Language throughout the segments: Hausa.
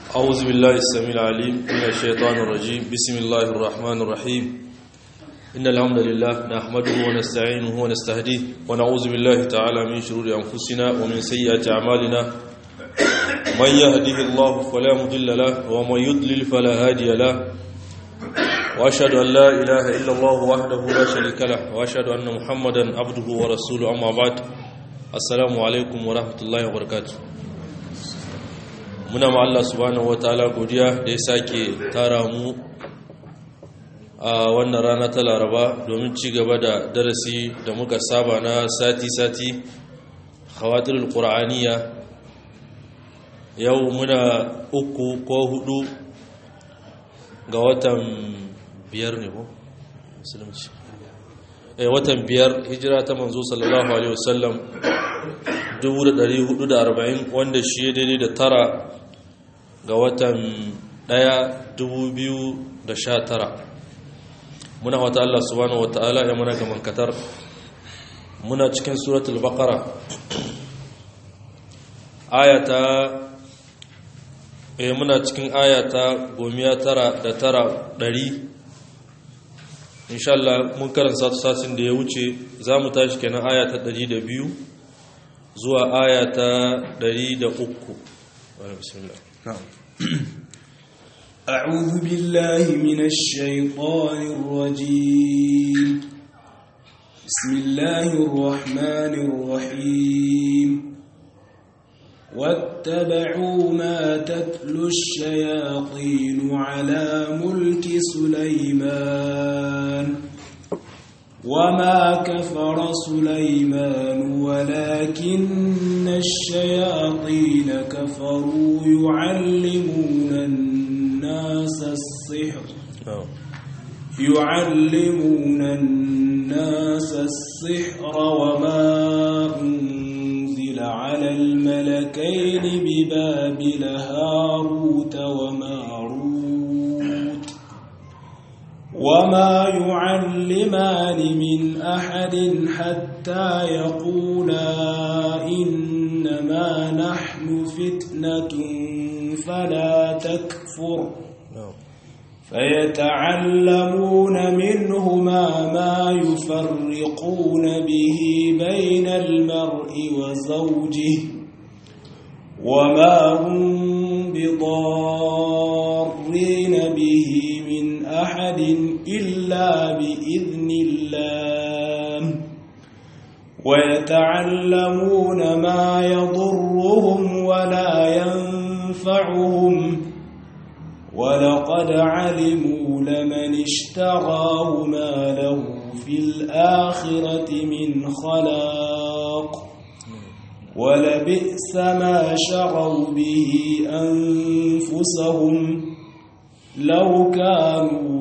أعوذ بالله السميع العليم من الشيطان الرجيم بسم الله الرحمن الرحيم إن الحمد لله نحمده ونستعينه ونستهديه ونعوذ بالله تعالى من شرور أنفسنا ومن سيئات أعمالنا من يهده الله فلا مضل له ومن يضلل فلا هادي له وأشهد أن لا إله إلا الله وحده لا شريك له وأشهد أن محمدا عبده ورسوله أما بعد السلام عليكم ورحمة الله وبركاته muna ma Allah subhanahu wataala godiya da ya sake tara mu a wannan rana ta Laraba domin ci gaba da darasi da muka saba na sati-sati khawatirul qur'aniya yau muna uku ko hudu ga watan biyar ne ko musulunci eh watan biyar hijira ta manzo sallallahu alaihi wasallam 1440 wanda shi daidai da tara ga watan ɗaya dubu biyu da sha tara muna wata Allah subhanahu wata'ala ya muna gaman katar muna cikin suratul baqara ayata eh muna cikin ayata gomiya tara da tara ɗari insha Allah mun karanta satin da ya wuce za mu tashi kenan ayata ɗari da biyu zuwa ayata ɗari da uku bismillah نعم أعوذ بالله من الشيطان الرجيم بسم الله الرحمن الرحيم واتبعوا ما تتلو الشياطين على ملك سليمان وما كفر سليمان ولكن الشياطين كفروا يعلمون الناس السحر يعلمون الناس السحر وما أنزل على الملكين ببابل هاروت وماروت وما يعلمان من أحد حتى يقولا إنما نحن فتنة فلا تكفر فيتعلمون منهما ما يفرقون به بين المرء وزوجه وما هم بضارين به من أحد إلا بإذن الله ويتعلمون ما يضرهم ولا ينفعهم ولقد علموا لمن اشتراه ما له في الآخرة من خلاق ولبئس ما شروا به أنفسهم لو كانوا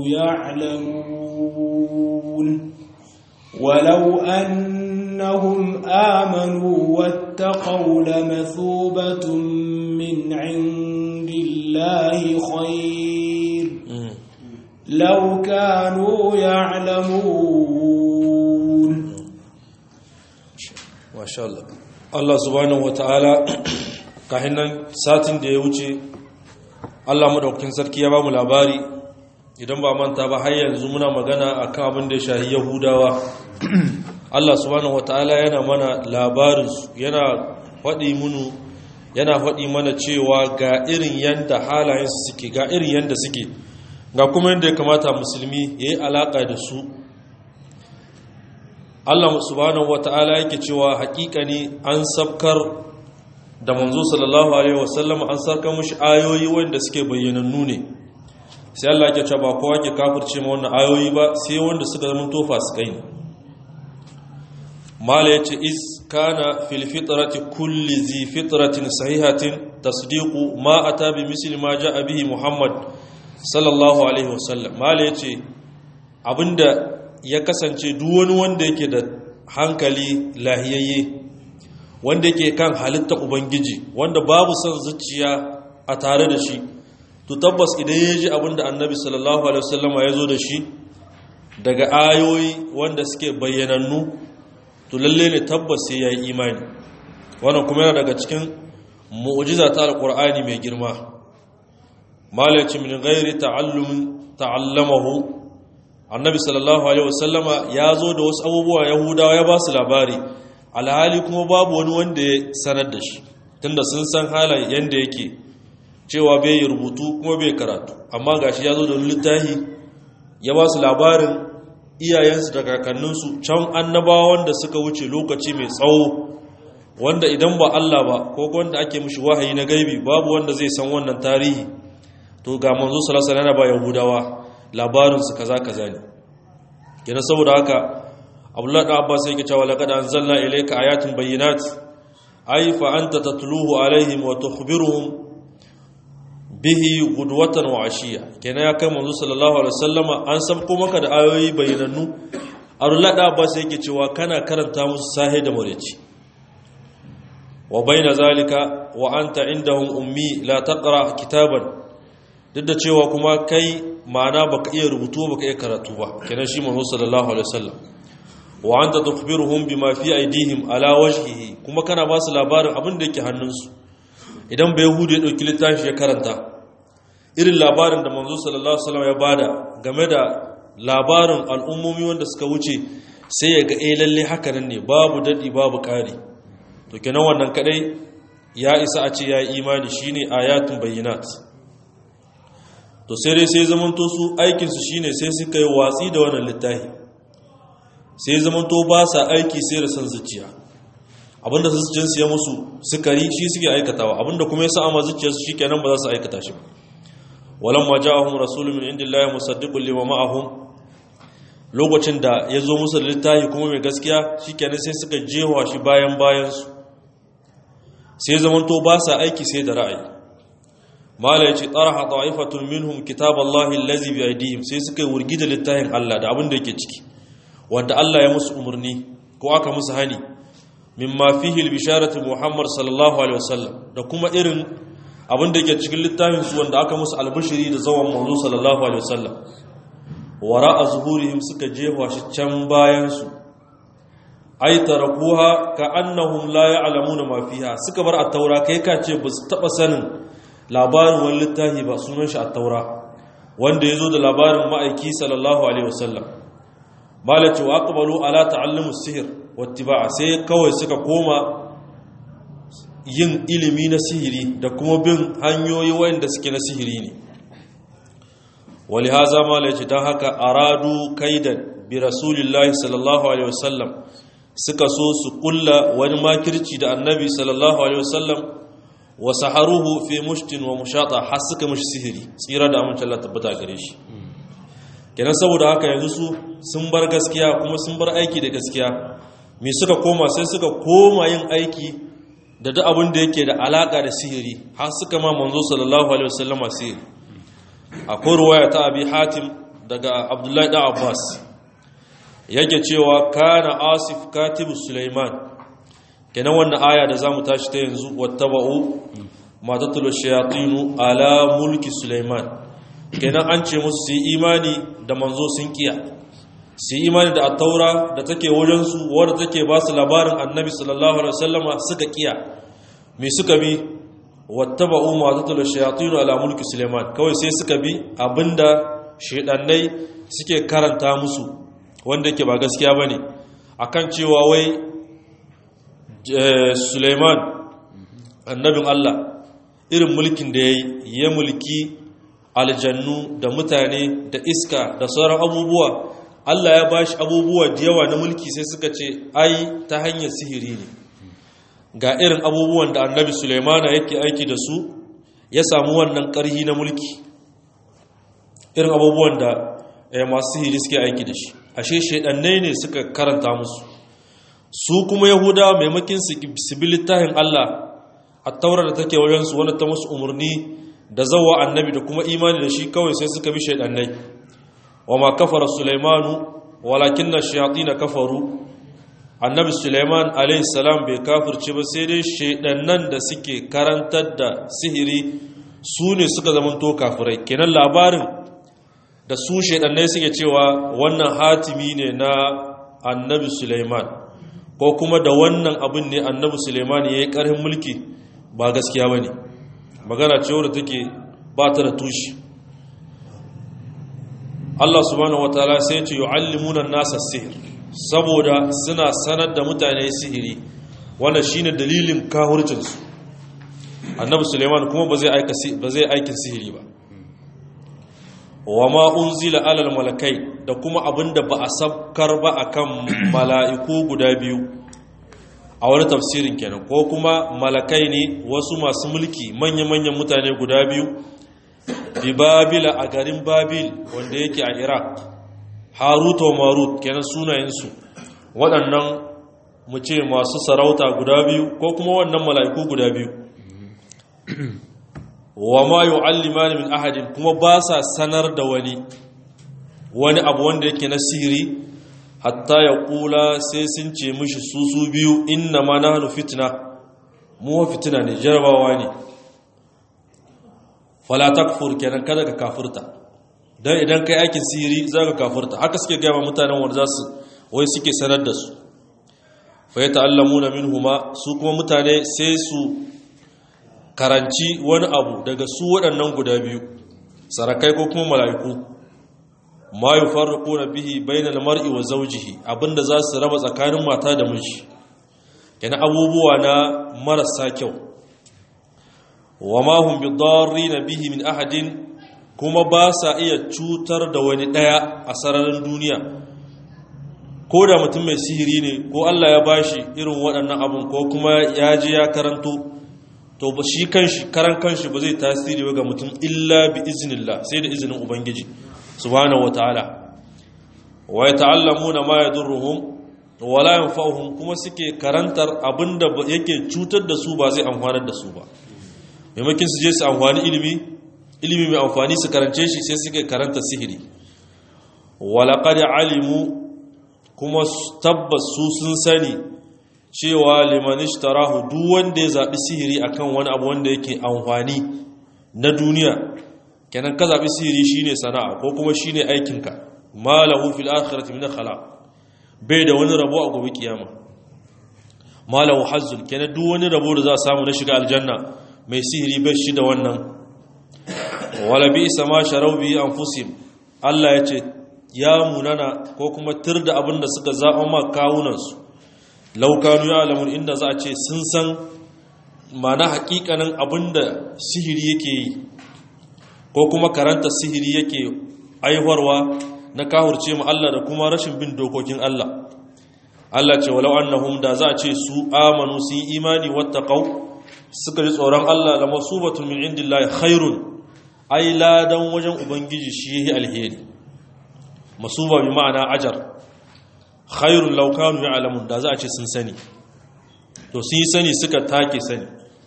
يعلمون ولو أنهم آمنوا واتقوا لمثوبة من عند الله خير لو كانوا يعلمون ما شاء الله Allah subhanahu wata'ala kahin nan satin da ya wuce Allah madaukakin sarki ya ba mu labari idan ba manta ba har yanzu muna magana akan abin da ya shahi Yahudawa Allah subhanahu wata'ala yana mana labarin yana faɗi munu yana faɗi mana cewa ga irin yanda halayen su suke ga irin yanda suke ga kuma yanda ya kamata musulmi yayi alaka da su Allah subhanahu wata'ala yake cewa hakika ne an sabkar da manzo sallallahu alaihi wasallam an sarka mushi ayoyi wanda suke bayyanannu ne sai Allah yake cewa ba kowa ke kafirce ma wannan ayoyi ba sai wanda suka zama tofa su kai ne mala yace is kana fil fitrati kulli zi fitratin sahihatin tasdiqu ma ata bi misli ma jaa bihi muhammad sallallahu alaihi wasallam mala yace abinda ya kasance duk wani wanda yake da hankali lahiyayye wanda yake kan halitta ubangiji wanda babu son zuciya a tare da shi to tabbas idan ya ji abinda annabi sallallahu alaihi wasallama ya zo da shi daga ayoyi wanda suke bayyanannu to lalle ne tabbas sai ya yi imani wannan kuma yana daga cikin mu'jiza ta alqur'ani mai girma malaci min gairi ta'allumin ta'allamahu annabi sallallahu alaihi wasallama ya zo da wasu abubuwa yahudawa ya ba su labari alhali kuma babu wani wanda ya sanar da shi tunda sun san halayen yanda yake cewa bai yi rubutu kuma bai karatu amma gashi ya zo da littafi ya ba su labarin iyayensu da kakanninsu can annabawa wanda suka wuce lokaci mai tsawo wanda idan ba Allah ba ko wanda ake mishi wahayi na gaibi babu wanda zai san wannan tarihi to ga manzo sallallahu alaihi wasallam ba yahudawa labarin su kaza kaza ne kenan saboda haka Abdullah da Abbas yake cewa laqad anzalna ilayka ayatin bayyinat ay fa anta tatluhu alaihim wa tukhbiruhum bihi gudwatan wa ashiya kenan ya kai manzo sallallahu alaihi wasallama an sabko maka da ayoyi bayyanannu Abdullah da Abbas yake cewa kana karanta musu sahe da mureci wa baina zalika wa anta indahum ummi la taqra kitaban duk da cewa kuma kai ma'ana baka iya rubutu baka iya karatu ba kenan shi manzo sallallahu alaihi wasallam wa anta tukhbiruhum bima fi aydihim ala wajhihi kuma kana ba su labarin abin da yake hannunsu idan bai hudu ya dauki littafi ya karanta irin labarin da manzo sallallahu alaihi wasallam ya bada game da labarin al'ummomi wanda suka wuce sai ya ga eh lalle haka nan ne babu dadi babu kari to kenan wannan kadai ya isa a ce ya yi imani shine ayatun bayyinat to sai dai sai zamanto su aikinsu shine sai suka yi watsi da wannan littafi sai zamanto ba sa aiki sai da san zuciya abinda su jinsu ya musu sukari shi suke aikatawa abinda kuma ya sa ama zuciyarsu shi kenan ba za su aikata shi ba walamma ja'ahum rasulun min indillahi musaddiqun lima ma'ahum lokacin da ya zo musu da littafi kuma mai gaskiya shikenan sai suka jewa shi bayan bayansu sai zamanto ba sa aiki sai da ra'ayi mala yace taraha ta'ifatun minhum kitaballahi allazi bi aydihim sai suka yi wurgi da littafin Allah da abin da yake ciki wanda Allah ya musu umarni ko aka musu hani mimma fihi albisharatu muhammad sallallahu alaihi wasallam da kuma irin abin da yake cikin littafin su wanda aka musu albishiri da zawan manzo sallallahu alaihi wasallam wara'a zuhurihim suka jefa shi can bayan su ay tarakuha ka annahum la ya'lamuna ma fiha suka bar at-taura kai ka ce ba su taba sanin labarin wani littafi ba sunan shi at-taura wanda yazo da labarin ma'aiki sallallahu alaihi wasallam malati wa aqbalu ala ta'allumu sihr wattiba'a sai kawai suka koma yin ilimi na sihiri da kuma bin hanyoyi wanda suke na sihiri ne ولهذا ما ليش dan haka aradu kaidan bi rasulillahi sallallahu alaihi wasallam suka so su kulla wani makirci da annabi sallallahu alaihi wasallam wa saharuhu fi mushtin wa mushata har suka mishi sihiri tsira da amince Allah tabbata gare shi kenan saboda haka yanzu su sun bar gaskiya kuma sun bar aiki da gaskiya me suka koma sai suka koma yin aiki da duk abin da yake da alaka da sihiri har suka ma manzo sallallahu alaihi wasallama sihiri akwai ruwaya ta abi hatim daga abdullahi da abbas yake cewa kana asif katibu suleiman kenan wannan aya da za mu tashi ta yanzu wattaba'u matattalo shayatinu ala mulki suleiman kenan an ce musu su yi imani da manzo sun kiya su yi imani da attaura da take wajensu wadda take ba su labarin annabi sallallahu alaihi wasallama suka kiya me suka bi wattaba'u ma tatlu shayatin ala mulki suleiman kawai sai suka bi abinda shedannai suke karanta musu wanda yake ba gaskiya bane akan cewa wai suleiman annabin Allah irin mulkin da yayi ya mulki aljannu da mutane da iska da sauran abubuwa Allah ya bashi abubuwa da yawa na mulki sai suka ce ai ta hanyar sihiri ne ga irin abubuwan da annabi Suleimana yake aiki da su ya samu wannan ƙarhi na mulki irin abubuwan da masu sihiri suke aiki da shi ashe shaidannai ne suka karanta musu su kuma yahuda maimakin su bi littafin Allah a taura da take wajensu wanda ta musu umarni da zawa annabi da kuma imani da shi kawai sai suka bi shaidannai wa ma kafara Sulaimanu walakin na shayatina kafaru annabi suleiman salam bai kafirce ba sai dai shaidannan da suke karantar da sihiri su ne suka zamanto kafirai kenan labarin da su shaidannai suke cewa wannan hatimi ne na annabi suleiman ko kuma da wannan abin ne annabi suleiman ya yi ƙarfin mulki ba gaskiya ba ne magana ce wadda take ba ta da tushe Allah subhanahu wataala sai ce yu'allimuna an-nasa sihir saboda suna sanar da mutane sihiri wannan shine dalilin kahurcin su annabi Suleiman kuma ba zai aika ba zai aikin sihiri ba wa ma unzila alal malakai da kuma abinda ba a sabkar ba akan mala'iku guda biyu a wani tafsirin kenan ko kuma malakai ne wasu masu mulki manya-manyan mutane guda biyu bi babila a garin babil wanda yake a iraq harut wa marut kenan sunayensu waɗannan mu ce masu sarauta guda biyu ko kuma wannan mala'iku guda biyu wa ma yu'allimani min ahadin kuma ba sa sanar da wani wani abu wanda yake na sihiri hatta ya kula sai sun ce mishi su su biyu inna ma nahnu fitna mu fitina ne jarabawa ne fala takfur kenan kada ka kafurta dan idan kai aikin sihiri zaka kafurta haka suke gaya mutanen wanda zasu wai suke sanar da su fa yata'allamuna minhuma su kuma mutane sai su karanci wani abu daga su waɗannan guda biyu sarakai ko kuma mala'iku ma yi farko na bihi bainal mar'i wa zaujihi abinda za su raba tsakanin mata da miji yana abubuwa na marasa kyau wa ma hum na bihi min ahadin kuma ba sa iya cutar da wani ɗaya a sararin duniya ko da mutum mai sihiri ne ko Allah ya bashi irin waɗannan abun ko kuma ya je ya karanto to ba shi kanshi karan kanshi ba zai tasiri ga mutum illa bi iznillah sai da izinin ubangiji subhanahu wataala wa yata'allamuna ma yadurruhum wa la yanfa'uhum kuma suke karantar abinda yake cutar da su ba zai amfanar da su ba maimakin su je su amfani ilimi ilimi mai amfani su karance shi sai suke karanta sihiri wa laqad alimu kuma tabbas su sun sani cewa liman ishtarahu duk wanda ya zabi sihiri akan wani abu wanda yake amfani na duniya kenan ka zabi sihiri shine sana'a ko kuma shine aikinka malahu fil akhirati min khalaq bai da wani rabo a gobe kiyama malahu hazzul kenan duk wani rabo da za a samu na shiga aljanna mai sihiri bai shi da wannan wala bi sama sharau bi anfusihim Allah ya ce ya munana ko kuma tir da abin da suka zaɓa ma kawunansu laukanu ya alamun inda za a ce sun san mana hakikanin abinda sihiri yake yi ko kuma karanta sihiri yake aiwarwa na kahurce mu Allah da kuma rashin bin dokokin Allah Allah ce walau annahum da za a ce su amanu sun yi imani wattaqau suka ji tsoron Allah da masubatun min indillahi khairun ai ladan wajen ubangiji shi yayi alheri masuba bi ma'ana ajar khairun laukanu ya alamun da za a ce sun sani to sun yi sani suka take sani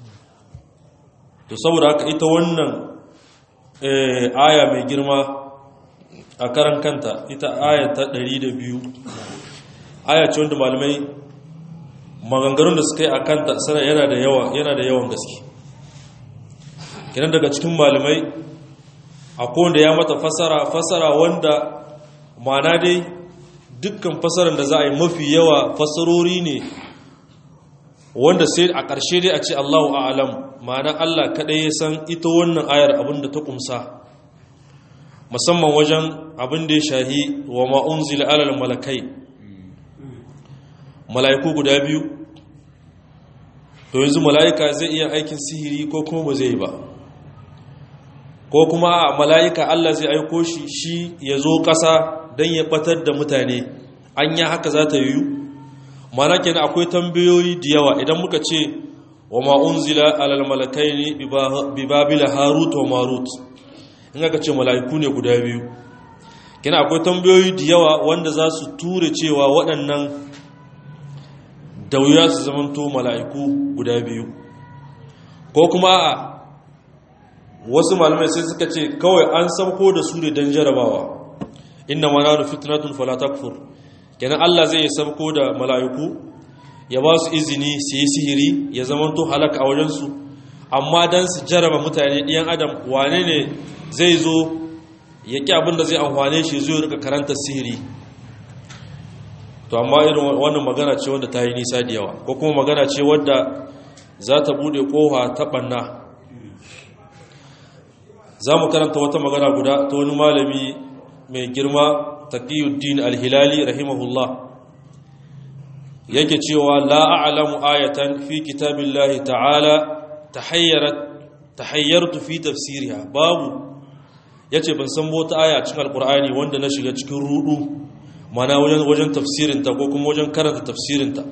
to saboda haka ita wannan aya mai girma a karan kanta ita aya ta 102 aya ce wanda malamai maganganun da suka yi a kanta sana yana da yawa yana da yawan gaske kinan daga cikin malamai akwai wanda ya mata fasara fasara wanda mana dai dukkan fasarar da za a yi mafi yawa fasarori ne wanda sai a ƙarshe dai a ce Allahu a'lam ma'ana Allah kaɗai ya san ita wannan ayar abin da ta ƙumsa musamman wajen abin da ya shahi wa ma'unzila alal malakai mala'iku guda biyu to yanzu mala'ika zai iya aikin sihiri ko kuma ba zai ba ko kuma a mala'ika Allah zai aiko shi shi ya zo ƙasa don ya batar da mutane an yi haka za ta yiwu mana kenan akwai tambayoyi da yawa idan muka ce wa ma'unzila alal malakai ne bi babila harut wa marut in aka ce mala'iku ne guda biyu kenan akwai tambayoyi da yawa wanda za su ture cewa waɗannan da wuya su zamanto mala'iku guda biyu ko kuma a wasu malamai sai suka ce kawai an sauko da su ne don jarabawa inna mananu fitnatun fala takfur kenan Allah zai sabko da mala'iku ya ba su izini su yi sihiri ya zamanto halaka a wajensu amma dan su jaraba mutane ɗiyan adam wane ne zai zo ya ƙi abin da zai amfane shi zai rika karanta sihiri to amma irin wannan magana ce wanda ta yi nisa da yawa ko kuma magana ce wadda za ta bude koha ta ɓanna za mu karanta wata magana guda ta wani malami mai girma taqiyuddin al-hilali rahimahullah yake cewa la a'lamu ayatan fi kitabillahi ta'ala tahayyarat tahayyartu fi tafsiriha babu yace ban san wata aya cikin alqur'ani wanda na shiga cikin rudu mana wajen wajen tafsirinta ko kuma wajen karanta tafsirinta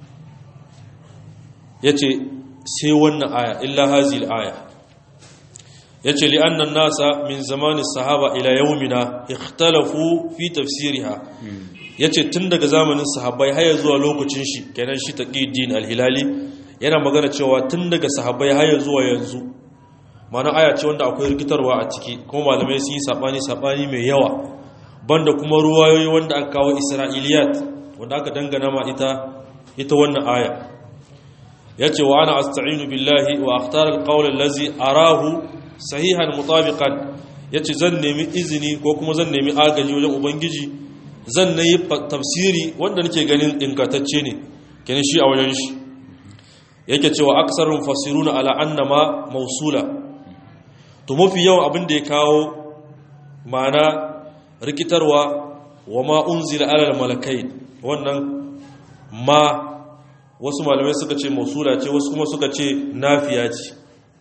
yace sai wannan aya illa hazil aya yace li anna nasa min zamani sahaba ila yawmina ikhtalafu fi tafsiriha yace tun daga zamanin sahabbai har zuwa lokacin shi kenan shi taqiddin al-hilali yana magana cewa tun daga sahabbai har zuwa yanzu mana aya ce wanda akwai rikitarwa a ciki kuma malamai sun yi sabani sabani mai yawa banda kuma ruwayoyi wanda aka kawo isra'iliyat wanda aka dangana ma ita ita wannan aya yace wa ana asta'inu billahi wa akhtar al-qawl allazi arahu sahihan mutabiqan yace zan nemi izini ko kuma zan nemi agaji wajen ubangiji zan nayi tafsiri wanda nake ganin ingantacce ne kenan shi a wajen shi yake cewa aksarun fasiruna ala annama mausula to mafi yawan abin da ya kawo ma'ana rikitarwa wa ma unzila alal malakai wannan ma wasu malamai suka ce mausula ce wasu kuma suka ce nafiya ce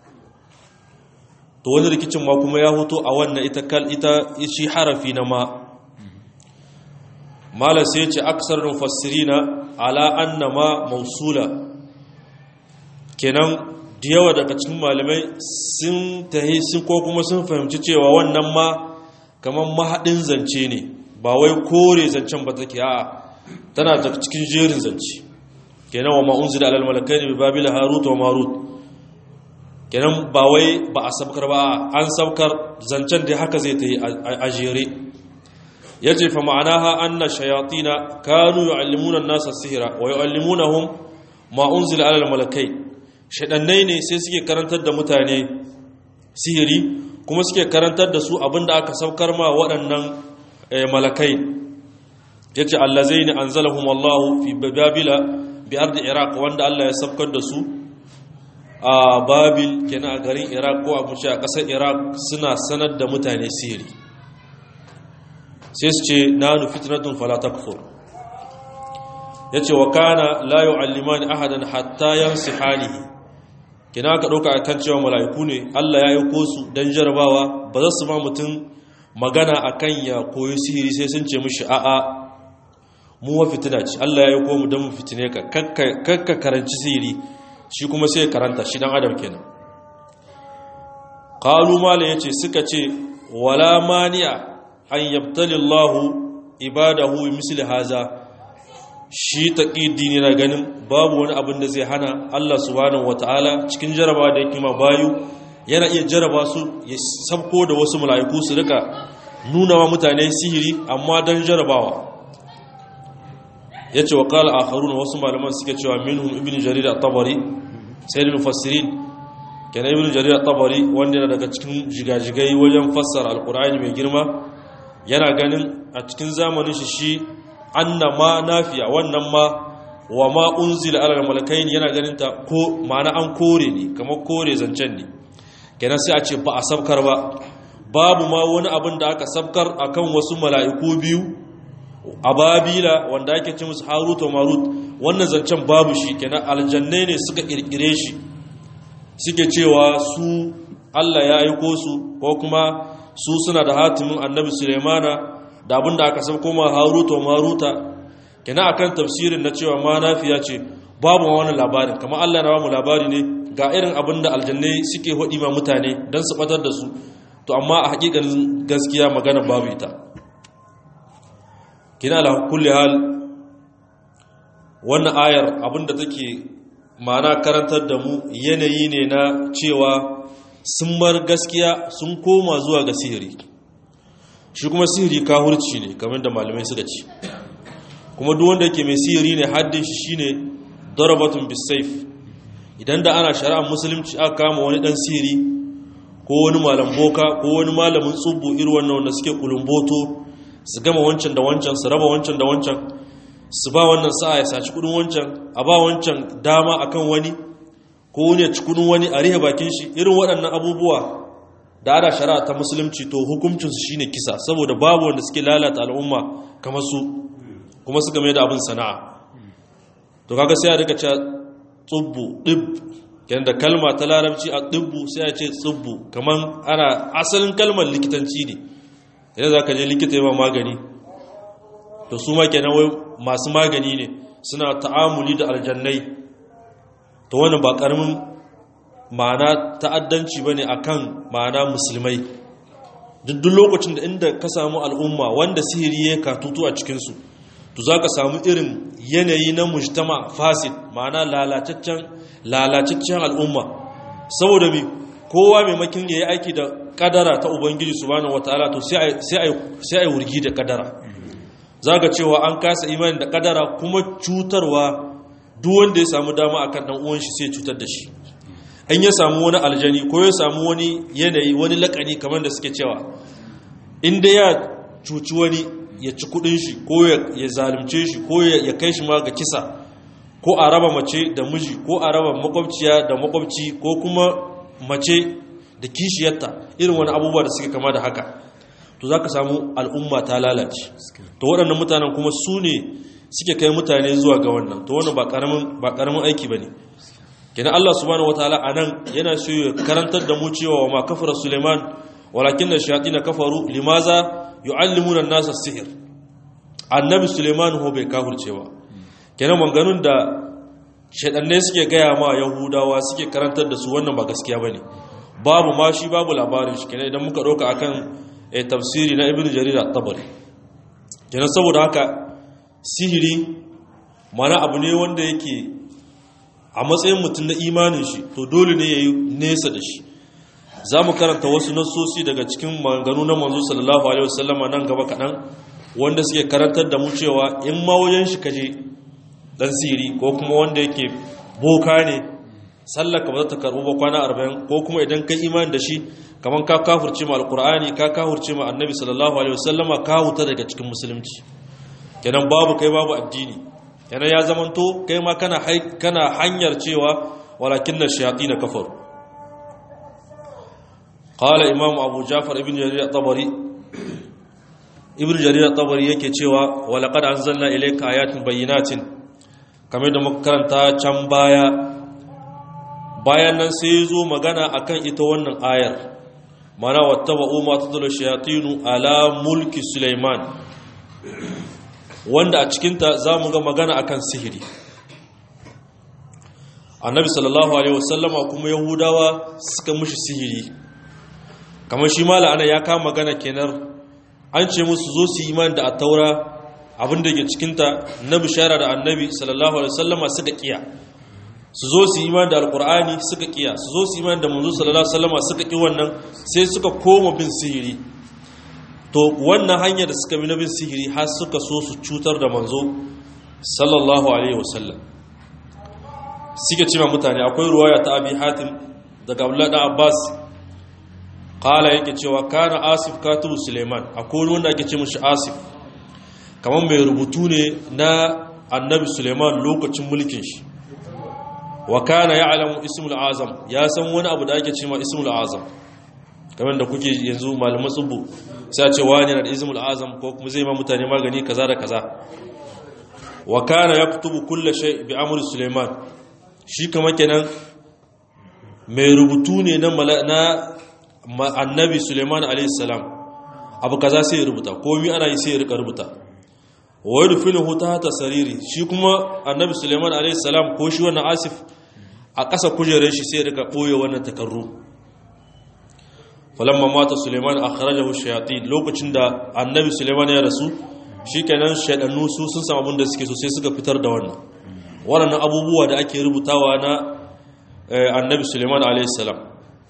to wani rikicin ma kuma ya hoto a wannan ita kal ita shi harafi na ma mala sai ce aksar mufassirina ala annama mausula kenan da yawa daga cikin malamai sun tahi sun ko kuma sun fahimci cewa wannan ma kamar mahaɗin zance ne ba wai kore zancen ba take a tana daga cikin jerin zance kenan wa ma'unzi da alalmalakai ne babila harut wa marut kenan ba wai ba a sabkar ba an sabkar zancen da haka zai ta yi a jere ya ce fa ma'ana ha an na shayatina kanu yu'allimuna nasa sihira wa yu'allimunahum ma unzila alal malakai shaɗannai ne sai suke karantar da mutane sihiri kuma suke karantar da su abinda aka saukar ma waɗannan malakai ya ce allazai ne an zalahun wallahu fi babila bi ardi iraq wanda allah ya saukar da su a babil kenan a garin iraq ko a mace a ƙasar iraq suna sanar da mutane sihiri sai su ce nanu fitnatun falatakfur ya ce wa kana la yu'allimani ahadan hatta yansihanihi kina ka ɗauka a kan cewa mala'iku ne Allah ya yi su don jarabawa ba za su ma mutum magana a kan ya koyi sihiri sai sun ce mushi a'a mu wa fitina ce Allah ya yi ko mu don mu fitine ka kakka karanci sihiri shi kuma sai karanta shi dan adam kenan qalu mala yace suka ce wala mani'a an yabtali Allah ibadahu misli haza shi taƙiddi na ganin babu wani abin da zai hana Allah subhanahu wata'ala cikin jaraba da yake ma bayu yana iya jaraba su ya sabko da wasu mala'iku su rika nuna wa mutane sihiri amma don jarabawa ya ce wa ƙala a haruna wasu malaman suke cewa minhum ibn jarir at-tabari sai da mufassirin kenan ibn jarir at-tabari wanda yana daga cikin jigajigai wajen fassara alkur'ani mai girma yana ganin a cikin zamanin shi shi anna ma nafiya wannan ma wa ma unzila ala malakaini yana ganin ta ko ma'ana an kore ne kamar kore zancen ne kenan sai a ce ba a sabkar ba babu ma wani abin da aka sabkar akan wasu mala'iku biyu a babila wanda ake ce musu harut wa marut wannan zancen babu shi kenan aljannai ne suka kirkire shi suke cewa su Allah ya aiko su ko kuma su suna da hatimin annabi Sulaimana da abin da aka san koma haruta wa maruta kina akan tafsirin na cewa ma nafiya ce babu wani labarin kamar Allah na bamu labari ne ga irin abin da aljannai suke hodi ma mutane don su batar da su to amma a hakikanin gaskiya magana babu ita kina la kulli hal wannan ayar abin da take ma'ana karantar da mu yanayi ne na cewa sun mar gaskiya sun koma zuwa ga sihiri shi kuma sihiri kahurci ne kamar da malamai suka ce kuma duk wanda yake mai sihiri ne haddin shi shine darabatun bisayf idan da ana shari'ar musulunci aka kama wani dan sihiri ko wani malam boka ko wani malamin tsubbu irin wannan wanda suke kulumboto su gama wancan da wancan su raba wancan da wancan su ba wannan sa'a ya saci kudin wancan a ba wancan dama akan wani ko wani ya ci kudin wani a rihe bakin shi irin waɗannan abubuwa da ana shari'a ta musulunci to hukuncinsu shine kisa saboda babu wanda suke lalata al'umma kamar su kuma suka mai da abin sana'a to kaga sai a rika cewa tsubbu dib yanda kalma ta larabci a dibbu sai a ce tsubbu kamar ana asalin kalmar likitanci ne idan za ka je likita yi ma magani to su ma kenan wai masu magani ne suna ta'amuli da aljannai to wani ba karamin ma'ana ta'addanci bane akan ma'ana musulmai duk lokacin da inda ka samu al'umma wanda sihiri ya katutu a cikinsu to za ka samu irin yanayi na mujtama fasid ma'ana lalataccen al'umma saboda mi kowa maimakin ya yi aiki da kadara ta ubangiji subhanahu wataala to sai a yi wurgi da kadara za ka cewa an kasa imani da kadara kuma cutarwa duk wanda ya samu dama akan dan uwan shi sai cutar da shi in ya samu wani aljani ko ya samu wani yanayi wani lakani kamar da suke cewa inda ya cuci wani ya ci kudin shi ko ya zalimce shi ko ya kai shi ma ga kisa ko a raba mace da miji ko a raba makwabciya da makwabci ko kuma mace da kishiyarta irin wani abubuwa da suke kama da haka to za ka samu al'umma ta lalace to waɗannan mutanen kuma su ne suke kai mutane zuwa ga wannan to wannan ba ƙaramin aiki ba ne kenan Allah subhanahu wataala anan yana so ya karantar da mu cewa wa ma kafara Suleiman walakin da shayatin kafaru limaza yu'allimuna an-nasa sihir annabi Suleiman ho bai kafirce ba kenan manganun da shedanne suke gaya ma yahudawa suke karantar da su wannan ba gaskiya bane babu ma shi babu labarin shi kenan idan muka dauka akan eh, tafsiri na ibnu jarir at-tabari kenan saboda haka sihiri mana abu ne wanda yake a matsayin mutum na imanin shi to dole ne ya yi nesa da shi za mu karanta wasu nassosi daga cikin maganganu na manzo sallallahu alaihi wasallama nan gaba kaɗan wanda suke karantar da mu cewa in ma wajen shi kaje dan siri ko kuma wanda yake boka ne sallaka ba za ta karɓo ba kwana arba'in ko kuma idan ka imani da shi kamar ka kafurce ma alkur'ani ka kafurce ma annabi sallallahu alaihi wasallama ka huta daga cikin musulunci kenan babu kai babu addini yana ya zamanto kai ma kana kana hanyar cewa walakin na shayatin kafaru qala imam abu jafar ibn jarir at-tabari ibn jarir at-tabari yake cewa wa laqad anzalna ilayka ayatin bayyinatin kamar da muka karanta can baya bayan nan sai zo magana akan ita wannan ayar mana wattaba'u ma tadlu shayatinu ala mulki sulaiman wanda a cikinta za mu ga magana akan sihiri annabi sallallahu alaihi wasallama kuma yahudawa suka mushi sihiri kamar shi mala ana ya kama magana kenan an ce musu zo su yi imani da attaura abin da ke cikinta na bishara da annabi sallallahu alaihi wasallama suka kiya su zo su yi imani da alkur'ani suka kiya su zo su yi imani da manzo sallallahu alaihi wasallama suka ki wannan sai suka koma bin sihiri to wannan hanyar da suka bi na bin sihiri har suka so su cutar da manzo sallallahu alaihi wasallam suke ce mutane akwai ruwaya ta abi hatim daga abdullahi da abbas kala yake cewa kana asif katubu suleiman akwai wanda ake ce mashi asif kamar mai rubutu ne na annabi suleiman lokacin mulkin shi wa kana ya alamu ismul azam ya san wani abu da ake ce ma ismul azam kamar da kuke yanzu malaman tsubu sai a ce wani na da izmul azam ko kuma zai ma mutane magani kaza da kaza wa kana yaktubu kulli shay bi amri suleiman shi kama kenan mai rubutu ne na na annabi suleiman alayhi salam abu kaza sai ya rubuta komai ana yi sai ya rika rubuta wa yudfinuhu tahta sariri shi kuma annabi suleiman alayhi salam ko shi wannan asif a ƙasa kujerar shi sai ya rika boye wannan takarru falamma mata suleiman akhrajahu shayatin lokacin da annabi suleiman ya rasu shikenan shaydannu su sun samu abin da suke so sai suka fitar da wannan wannan abubuwa da ake rubutawa na annabi suleiman alayhi salam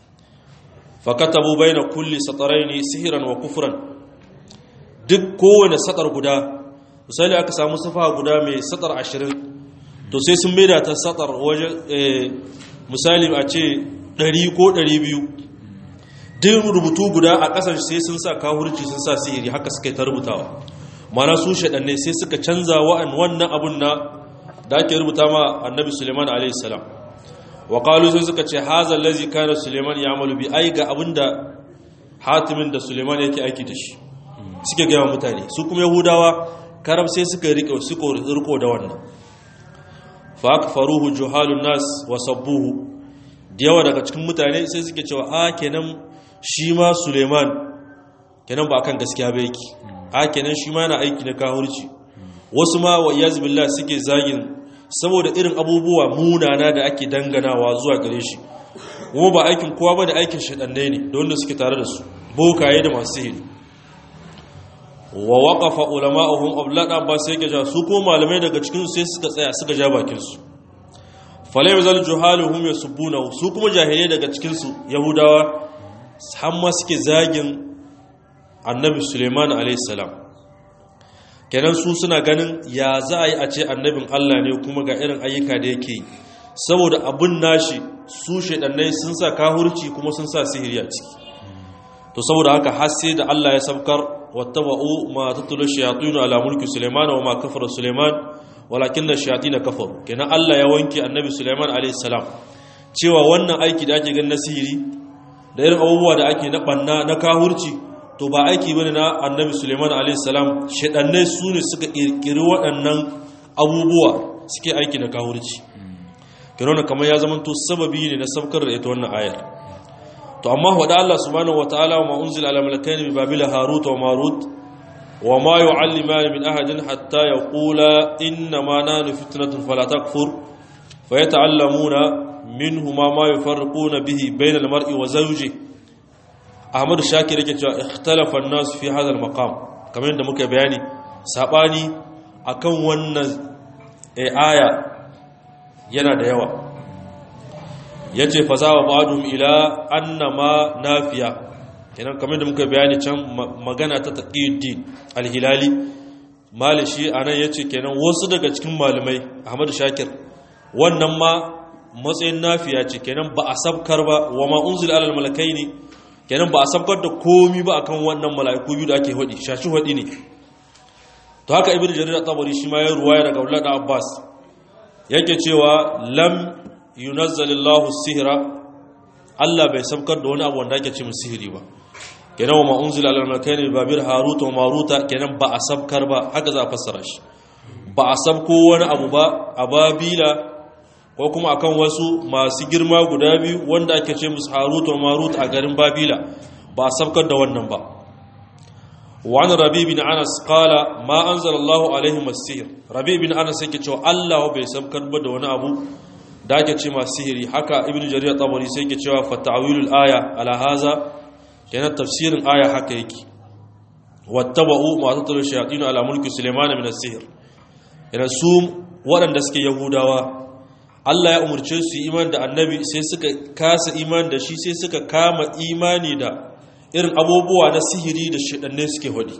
fakatabu baina kulli sataraini sihran wa kufran duk kowane satar guda misali aka samu safa guda mai satar 20 to sai sun maida ta satar waje misali a ce 100 ko 200 din rubutu guda a ƙasar sai sun sa kawurci sun sa sihiri haka suka yi ta rubutawa mana su shaɗanne sai suka canza wa'an wannan abun na da ake rubuta ma annabi suleiman a.s. wa ƙalu sai suka ce haza lazi kana suleiman ya amalu bi ai ga abin da hatimin da suleiman yake aiki da shi suke gaya mutane su kuma yahudawa karam sai suka rike suka riko da wannan fa akfaruhu juhalun nas wa sabbuhu da yawa daga cikin mutane sai suke cewa a kenan shi ma suleiman kenan ba kan gaskiya ba yake a kenan shi ma yana aiki na kahurci wasu ma wa iyaz billah suke zagin saboda irin abubuwa munana da ake danganawa zuwa gare shi kuma ba aikin kowa ba da aikin shaɗannai ne da wanda suke tare da su bokaye da masu sihiri wa waƙafa ulama'uhum ablada ba sai ga ja su ko malamai daga cikin sai suka tsaya suka ja bakin su falai mazal juhaluhum yasubuna su kuma jahilai daga cikin su yahudawa har ma suke zagin annabi suleiman alayhi salam kenan su suna ganin ya za a yi a ce annabin Allah ne kuma ga irin ayyuka da yake yi saboda abin nashi su shaidannai sun sa kahurci kuma sun sa sihiri a ciki to saboda haka har sai da Allah ya sabkar wattaba'u ma tatlu shayatin ala mulki Sulaiman wa ma kafara Sulaiman walakinna shayatin kafaru kenan Allah ya wanke annabi Sulaiman alayhi salam cewa wannan aiki da ake ganin na sihiri da irin abubuwa da ake na banna na kahurci to ba aiki bane na annabi Sulaiman alayhi salam shaidannai su ne suka kirkiri waɗannan abubuwa suke aiki na kahurci kirona kamar ya zama to sababi ne na sabkar da ita wannan ayar to amma wada Allah subhanahu wataala wa ma unzila ala malakaini bi babila harut wa marut wa ma yu'allimani min ahadin hatta yaqula inna ma nahnu fitnatun fala takfur fayata'allamuna minhuma ma yufarriquna bihi bayna al-mar'i wa zawjihi Ahmad Shakir yake cewa ikhtalafa an-nas fi hadha al-maqam kamar yadda muka bayani sabani akan wannan aya yana da yawa ya ce faza wa ba'adun ila annama nafiya kenan kamar da muka bayani can magana ta taqiyuddin al-hilali malishi anan yace kenan wasu daga cikin malamai ahmadu shakir wannan ma matsayin nafiya ce kenan ba a sabkar ba wa ma unzila alal malakaini kenan ba a sabkar da komi ba akan wannan mala'iku biyu da ake hodi shashi hodi ne to haka ibnu jarir at-tabari shi ma ya ruwaya daga Abdullah da Abbas yake cewa lam yunazzalillahu sihra Allah bai sabkar da wani abu wanda ake ce mu sihiri ba kenan wa ma unzila alal malakaini babir harut wa maruta kenan ba a sabkar ba haka za a fassara shi ba a sabko wani abu ba a babila ko kuma akan wasu masu girma guda biyu wanda ake ce musu harut wa marut a garin babila ba a sabkar da wannan ba wani rabi bin anas kala ma an Allah alaihim masihir rabi bin anas yake cewa allah bai sabkar ba da wani abu da ake ce masu sihiri haka ibn jarir tabari sai yake cewa fa ta'wilul aya ala haza kenan tafsirin aya haka yake wattaba'u ma tatlu shayatin ala mulki sulaiman min as-sihr yana su waɗanda suke yahudawa Allah ya umarce su iman da annabi sai suka kasa iman da shi sai suka kama imani da irin abubuwa na sihiri da shaɗanne suke hudi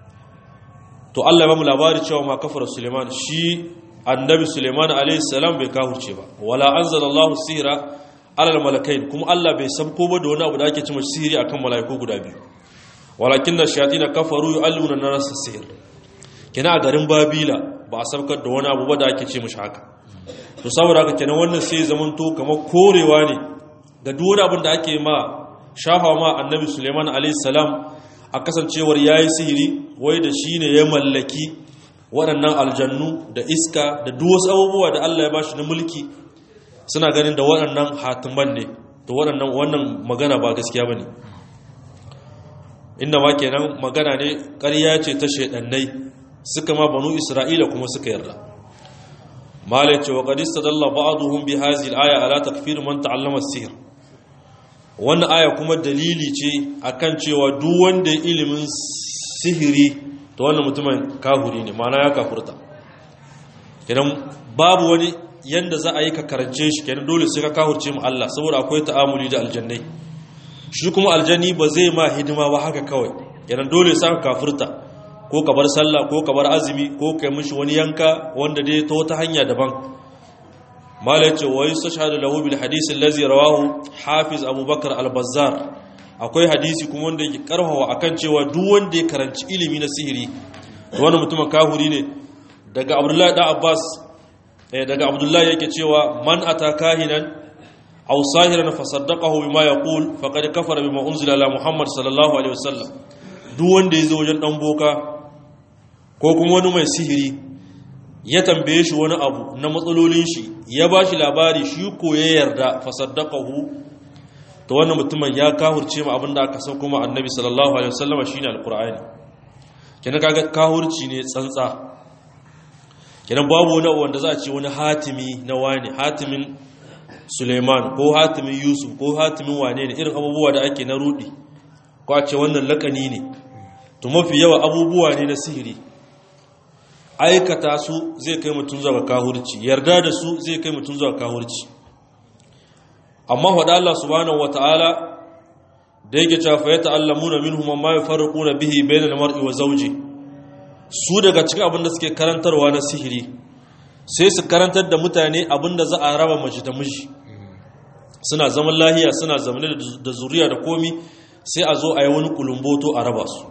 to Allah ya ba mu labari cewa ma kafara Suleiman shi annabi Suleiman alaihi salam bai kafurce ba wala anzalallahu sihra alal malakain kuma Allah bai sabko ba da wani abu da ake cewa sihiri akan malaiku guda biyu walakin da shayatin kafaru yu'alluna nas sihir kina a garin Babila ba a sabkar da wani abu ba da ake ce mishi haka to saboda haka kenan wannan sai zamanto kamar korewa ne ga duk wani abin da ake ma shafa ma annabi suleiman alaihissalam a kasancewar ya yi sihiri wai da shi ne ya mallaki waɗannan aljannu da iska da duwasu abubuwa da allah ya ba shi na mulki suna ganin da waɗannan hatiman ne da waɗannan wannan magana ba gaskiya ba ne inda ma kenan magana ne ƙarya ce ta shaidannai suka ma banu isra'ila kuma suka yarda malai ce wa ƙadista dalla ba'aduhum bi hazil aya ala takfir man ta'allama sihir wannan aya kuma dalili ce akan cewa duk wanda ilimin sihiri to wannan mutumin kahuri ne mana ya kafurta kenan babu wani yanda za a yi ka karance shi kenan dole sai ka kahurce mu Allah saboda akwai ta'amuli da aljannai shi kuma aljanni ba zai ma hidima ba haka kawai kenan dole sai ka kafurta ko ka bar sallah ko ka bar azumi ko kai mishi wani yanka wanda dai ta wata hanya daban malace wa yustashhadu lahu bil hadith allazi rawahu hafiz abubakar al-bazzar akwai hadisi kuma wanda yake karhawa akan cewa duk wanda ya karanci ilimi na sihiri to wannan mutumin kahuri ne daga abdullahi da abbas eh daga abdullahi yake cewa man ataka hinan aw sahiran fa saddaqahu bima yaqul faqad kafara bima unzila ala muhammad sallallahu alaihi wasallam duk wanda yazo wajen dan boka ko kuma wani mai sihiri ya tambaye shi wani abu na matsalolin shi ya bashi labari shi ko ya yarda fa saddaqahu to wannan mutumin ya kahurce ma abinda aka san kuma annabi sallallahu alaihi wasallam shine alqur'ani kenan kaga kahurci ne tsantsa kenan babu wani wanda za a ce wani hatimi na wani hatimin suleiman ko hatimin yusuf ko hatimin wane ne irin abubuwa da ake na rudi ko a ce wannan lakani ne to mafi yawa abubuwa ne na sihiri aikata su zai kai mutum zuwa kahurci yarda da su zai kai mutum zuwa kahurci amma faɗa Allah subhanahu wata'ala da yake cewa fa yata'allamuna minhum ma yafarquna bihi bainal mar'i wa zawji su daga cikin abin da suke karantarwa na sihiri sai su karantar da mutane abin da za a raba mace da miji suna zaman lahiya suna zamane da zuriya da komi sai a zo a yi wani kulumboto a raba su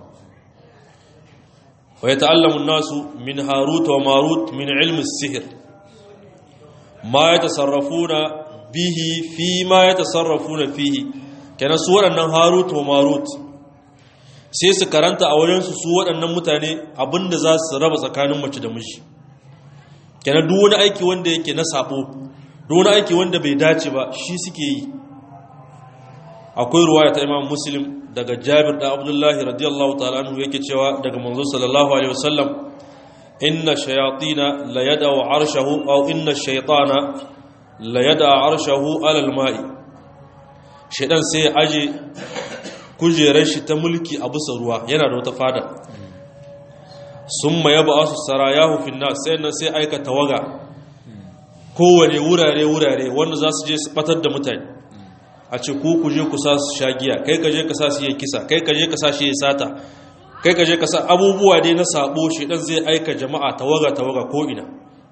wa yata'allamu an-nasu min harut wa marut min ilmi sihir ma yatasarrafuna bihi fi ma yatasarrafuna fihi kenan su waɗannan harut wa marut sai su karanta a wajensu su waɗannan mutane abinda za su raba tsakanin mace da miji kenan duk wani aiki wanda yake na sabo duk wani aiki wanda bai dace ba shi suke yi akwai ruwaya ta imam muslim daga jabir da abdullahi radiyallahu ta'ala anhu yake cewa daga manzo sallallahu alaihi wasallam inna shayatina la yad'u arshahu aw inna shaytana la yad'u arshahu ala al-ma'i shaydan sai ya aje kujerar shi ta mulki a bisa ruwa yana da wata fada sun ma yaba asu sarayahu finna sai nan sai aika tawaga kowane wurare-wurare wanda za su je su batar da mutane a ce ku ku je ku sa su sha giya kai ka je ka sa su yi kisa kai ka je ka sa shi ya sata kai ka je ka sa abubuwa dai na sabo shi dan zai aika jama'a tawaga-tawaga ko ina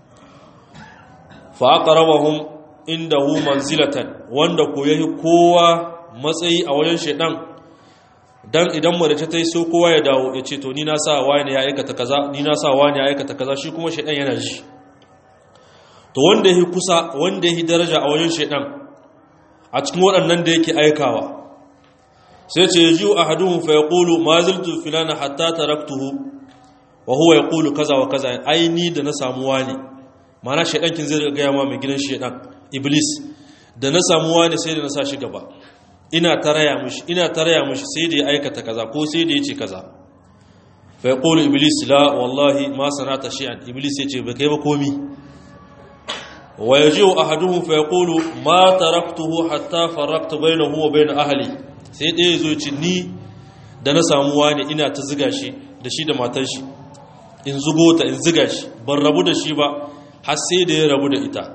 fa aqrabahum indahu manzilatan wanda ko yayi kowa matsayi a wajen shedan dan idan mace ta yi so kowa ya dawo ya ce to ni na sa wani ya aikata kaza ni na sa wani ya aikata kaza shi kuma shaidan yana ji to wanda yake kusa wanda yake daraja a wajen shaidan a cikin waɗannan da yake aikawa sai ce yaji ahaduhum fa yaqulu ma ziltu filana hatta taraktuhu wa huwa yaqulu kaza wa kaza ai ni da na samu wani mana shaidan kin zai ga ma mai gidan shaidan iblis da na samu wani sai da na sa shi gaba ina taraya mushi ina taraya mushi sai da ya aikata kaza ko sai da ya ce kaza fa yaqulu iblis la wallahi ma sanata shay'an iblis ya ce ba kai ba komi wa yaji'u ahaduhum fa yaqulu ma taraktuhu hatta faraqtu bainahu wa bain ahli sai dai yazo ce ni da na samu wani ina ta ziga shi da shi da matar shi in zugo ta in ziga shi ban rabu da shi ba har sai da ya rabu da ita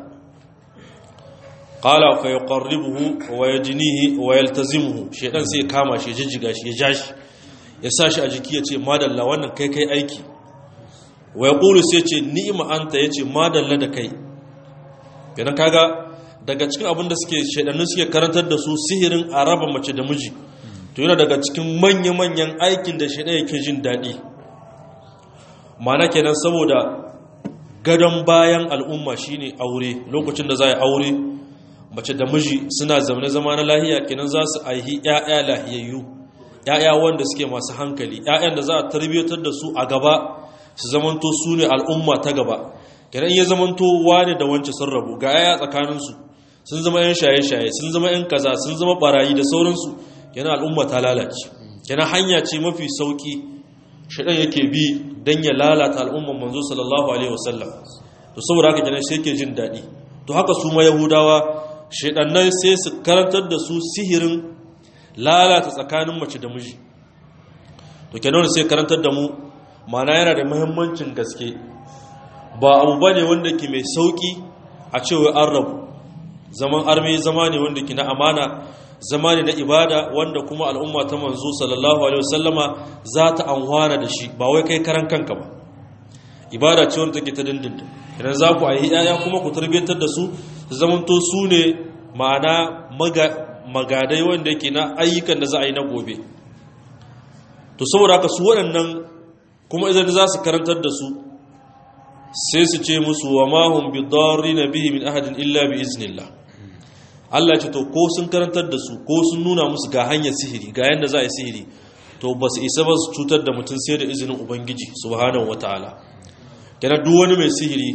qala fa yuqarribuhu wa yajnihi wa yaltazimuhu shedan sai kama shi jijjiga shi ya jashi ya sa shi a jiki ya ce madalla wannan kai kai aiki wa yaqulu sai ce ni'ma anta yace madalla da kai kenan kaga daga cikin abin da suke shedannu suke karantar da su sihirin araba mace da miji to yana daga cikin manya-manyan aikin da shedan yake jin daɗi mana kenan saboda gadon bayan al'umma shine aure lokacin da za a aure mace da miji suna zaune zama na lahiya kenan za su aihi ‘ya'ya lahiyayyu ‘ya'ya wanda suke masu hankali ‘ya'yan da za a tarbiyyatar da su a gaba su zamanto su ne al'umma ta gaba kenan iya zamanto wani da wance sun rabu ga ‘ya'ya tsakaninsu sun zama ‘yan shaye-shaye sun zama ‘yan kaza sun zama barayi da sauransu kenan al'umma ta lalace kenan hanya ce mafi sauki shaɗan yake bi don ya lalata al'umman manzo sallallahu alaihi wasallam to saboda haka kenan sai ke jin daɗi to haka su ma yahudawa shaɗannan sai su karantar da su sihirin lalata tsakanin mace da miji to kenan sai karantar da mu mana yana da muhimmancin gaske ba abu ba ne wanda ke mai sauƙi a cewa an rabu zaman arme zama ne wanda ke na amana zama ne na ibada wanda kuma al'umma ta manzo sallallahu alaihi wasallama za ta anwana da shi ba wai kai karan kanka ba ibada ce wanda take ta dindindin idan za ku ayi yaya kuma ku tarbiyyantar da su su zamanto su ne ma'ana magadai wanda yake na ayyukan da za a yi na gobe to saboda haka su waɗannan kuma idan za su karantar da su sai su ce musu wa mahun bi na bihi min ahadin illa bi iznillah Allah ce to ko sun karantar da su ko sun nuna musu ga hanyar sihiri ga yanda za a yi sihiri to ba su isa ba su cutar da mutum sai da izinin ubangiji subhanahu wataala kenan duk wani mai sihiri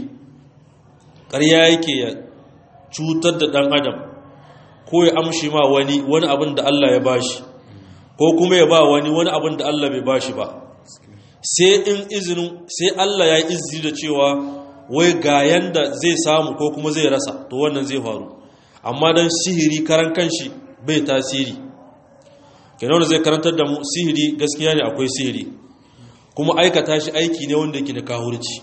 ƙarya yake ya cutar da ɗan adam ko ya amshi ma wani wani abin da Allah ya bashi ko kuma ya ba wani wani abin da Allah bai bashi ba sai in izinin sai Allah ya yi izini da cewa wai ga yanda zai samu ko kuma zai rasa to wannan zai faru amma dan sihiri karan kanshi bai tasiri kenan zai karantar da mu sihiri gaskiya ne akwai sihiri kuma aikata shi aiki ne wanda yake da kahurci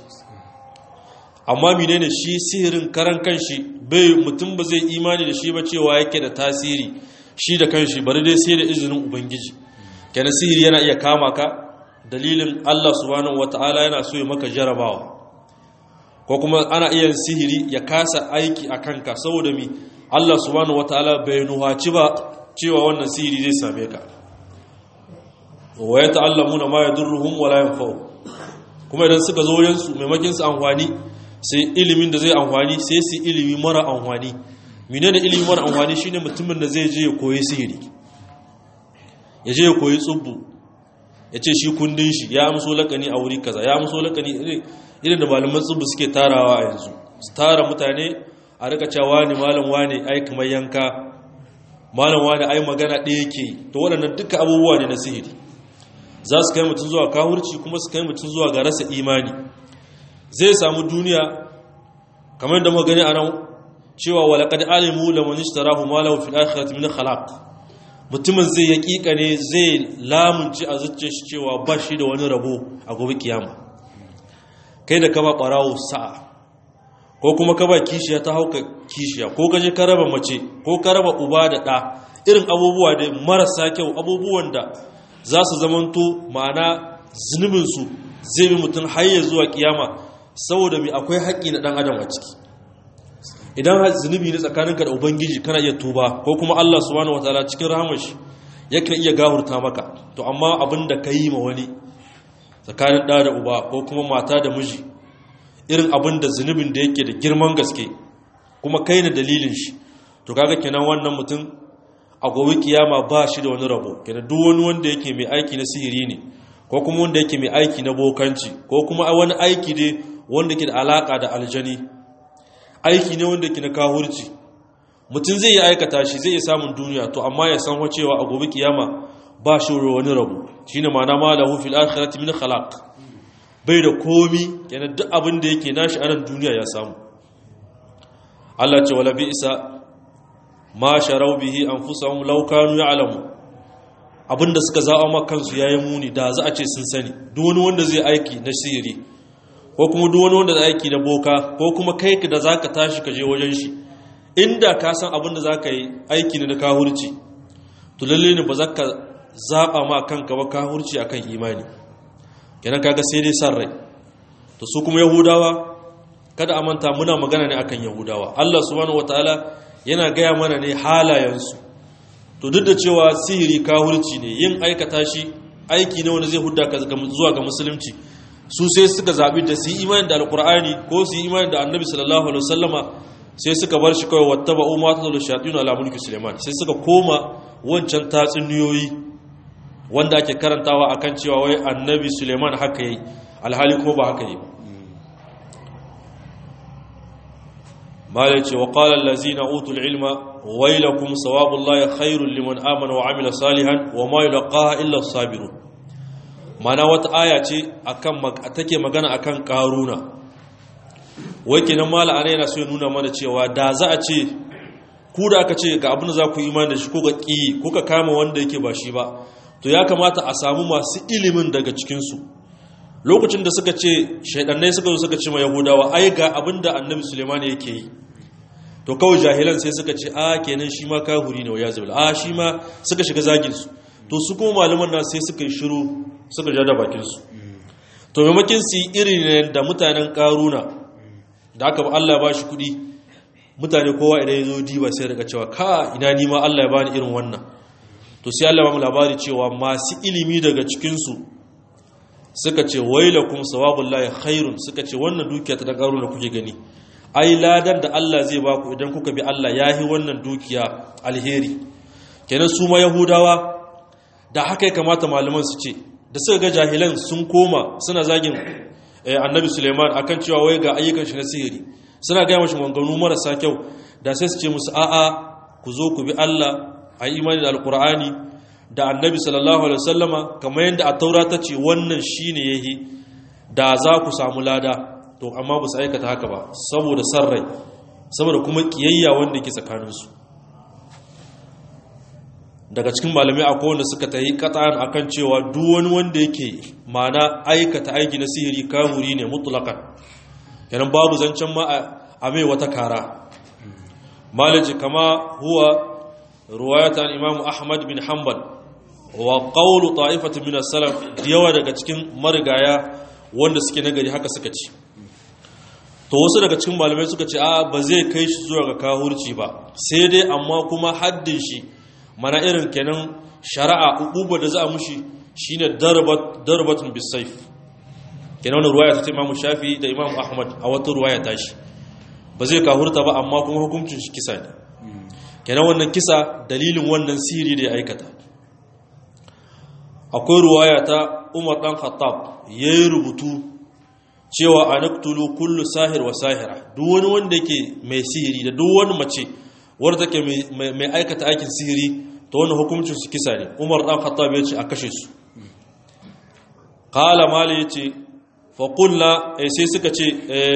amma menene shi sihirin karan kanshi bai mutum ba zai imani da shi ba cewa yake da tasiri shi da kanshi bari dai sai da izinin ubangiji kenan sihiri yana iya kama ka dalilin Allah subhanahu wata'ala yana so ya maka jarabawa ko kuma ana iya sihiri ya kasa aiki a kanka saboda mi Allah subhanahu wata'ala bai nuhaci ba cewa wannan sihiri zai same ka wa ya ta'allamuna ma yadurruhum wala yanfa'u kuma idan suka zo yansu maimakin su amfani sai ilimin da zai amfani sai su ilimi mara amfani menene ilimi mara amfani shine mutumin da zai je ya koyi sihiri ya je ya koyi tsubbu ya ce shi kundin shi ya amso lakani a wuri kaza ya amso lakani irin da malaman tsubbu suke tarawa a yanzu su tara mutane a rika cewa ne malam wane ai kamar yanka malam wane ai magana ɗaya yake to waɗannan duka abubuwa ne na sihiri za su kai mutum zuwa kahurci kuma su kai mutum zuwa ga rasa imani zai samu duniya kamar da muka gani a nan cewa walaqad alimu laman ishtarahu ma lahu fil akhirati min khalaq mutumin zai yaƙiƙa ne zai lamunci a zuciyar shi cewa ba shi da wani rabo a gobe kiyama kai da ka ba ɓarawo sa'a ko kuma ka ba kishiya ta hauka kishiya ko ka je ka raba mace ko ka raba uba da ɗa irin abubuwa da marasa kyau abubuwan da za su zamanto ma'ana zunubinsu zai bi mutum har zuwa kiyama saboda mai akwai haƙƙi na ɗan adam a ciki idan zunubi ne tsakaninka da ubangiji kana iya tuba ko kuma Allah subhanahu wataala cikin rahamar shi yakan iya gahurta maka to amma abin da ka yi ma wani tsakanin ɗa da uba ko kuma mata da miji irin abin da zunubin da yake da girman gaske kuma kai na dalilin shi to kaga kenan wannan mutum a gobe kiyama ba shi da wani rabo kenan duk wani wanda yake mai aiki na sihiri ne ko kuma wanda yake mai aiki na bokanci ko kuma wani aiki ne wanda ke da alaka da aljani aiki ne wanda ke na kahurci mutum zai yi aikata shi zai yi samun duniya to amma ya san cewa a gobe kiyama ba shi wani rabu shine ma'ana ma lahu fil akhirati min khalaq bai da komi yana duk abin da yake nashi a nan duniya ya samu Allah ce wala bi'sa ma sharau bihi anfusahum law kanu ya'lamu abinda suka za'a ma kansu yayin muni da za a ce sun sani duk wani wanda zai aiki na sihiri ko kuma duk wani wanda zai aiki na boka ko kuma kai da zaka tashi ka je wajen shi inda ka san abinda zaka yi aiki ne na kahurci to lalle ne ba za ka zaba ma kanka ba kahurci akan imani kenan kaga sai dai san rai to su kuma yahudawa kada a manta muna magana ne akan yahudawa Allah subhanahu wataala yana gaya mana ne halayensu to duk da cewa sihiri kahurci ne yin aikata shi aiki ne wanda zai hudda ka zuwa ga musulunci su sai suka zabi da su yi imani da alkur'ani ko su yi imani da annabi sallallahu alaihi wasallama sai suka bar shi kawai wattaba umma ta da shayatin ala mulki suleiman sai suka koma wancan tatsuniyoyi wanda ake karantawa akan cewa wai annabi suleiman haka yi alhali kuma ba haka yi malai ce wa qala allazina utul ilma wailakum sawabullahi khairul liman amana wa amila salihan wa ma yulqaha illa as-sabirun mana wata aya ce akan take magana akan karuna wai kenan mala ana yana so ya nuna mana cewa da za a ce ku da aka ce ga abin da za ku imani da shi ko ga ƙi ko ka kama wanda yake ba shi ba to ya kamata a samu masu ilimin daga cikinsu lokacin da suka ce shaidannai suka zo suka ce ma yahudawa ai ga abin da annabi suleiman yake yi to kawai jahilan sai suka ce a kenan shi ma kahuri ne wa ya zubila a shi ma suka shiga zaginsu to su kuma malaman nan sai suka yi shiru suka ja da bakinsu to maimakin su yi irin da mutanen karuna da aka ba Allah ba shi kuɗi mutane kowa idan ya zo diba sai daga cewa ka ina nima Allah ya bani irin wannan to sai Allah ba mu labari cewa masu ilimi daga cikinsu suka ce wailakum sawabullahi khairun suka ce wannan dukiya ta dan karo da kuke gani ai ladan da Allah zai ba ku idan kuka bi Allah yahi wannan dukiya alheri kenan su ma yahudawa da haka ya kamata malaman su ce da suka ga jahilan sun koma suna zagin annabi suleiman akan cewa wai ga ayyukan shi na sihiri suna gaya mashi manganu marasa kyau da sai su ce musu a'a ku zo ku bi Allah a imani da alkur'ani da annabi sallallahu alaihi wasallama kamar yadda a taura ta ce wannan shine yahi da za ku samu lada to amma ba su aikata haka ba saboda san rai saboda kuma kiyayya wanda ke tsakaninsu daga cikin malamai akwai wanda suka tayi kata'an akan cewa duk wani wanda yake mana aikata aiki na sihiri kahuri ne mutlaqan yanan babu zancen ma a mai wata kara malaji kama huwa ruwayatan imamu ahmad bin hanbal wa qawlu ta'ifatin min as-salaf yawa daga cikin marigaya wanda suke nagari haka suka ci to wasu daga cikin malamai suka ce a ba zai kai shi zuwa ga kahurci ba sai dai amma kuma haddin shi mana irin kenan shari'a uquba da za a mushi shine darbat darbatun bisayf kenan wannan ruwaya ta Imam Shafi da Imam Ahmad a wata ruwaya ta shi ba zai kahurta ba amma kuma hukuncin shi kisa ne kenan wannan kisa dalilin wannan siri da ya aikata akwai ruwaya ta Umar dan Khattab yayi rubutu cewa anaktulu kullu sahir wa sahira duk wani wanda yake mai sihiri da duk wani mace wadda take mai aikata aikin sihiri ta wani hukuncin su kisa ne umar dan khattab ya ce a kashe su qala mali yace fa qulna sai suka ce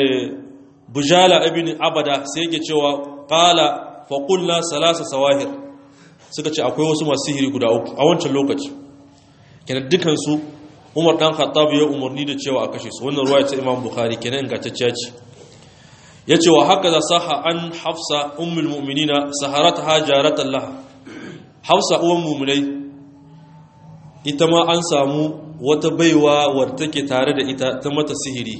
bujala ibn abada sai yake cewa qala fa qulna salasa sawahir suka ce akwai wasu masu sihiri guda uku a wancan lokaci kenan dukan su umar dan khattab ya umarni da cewa a kashe su wannan ruwaya ta imam bukhari kenan ingantacciya ce yace wa haka da saha an hafsa ummul mu'minina saharataha jaratan laha hafsa uwan mu'minai ita ma an samu wata baiwa wadda take tare da ita ta mata sihiri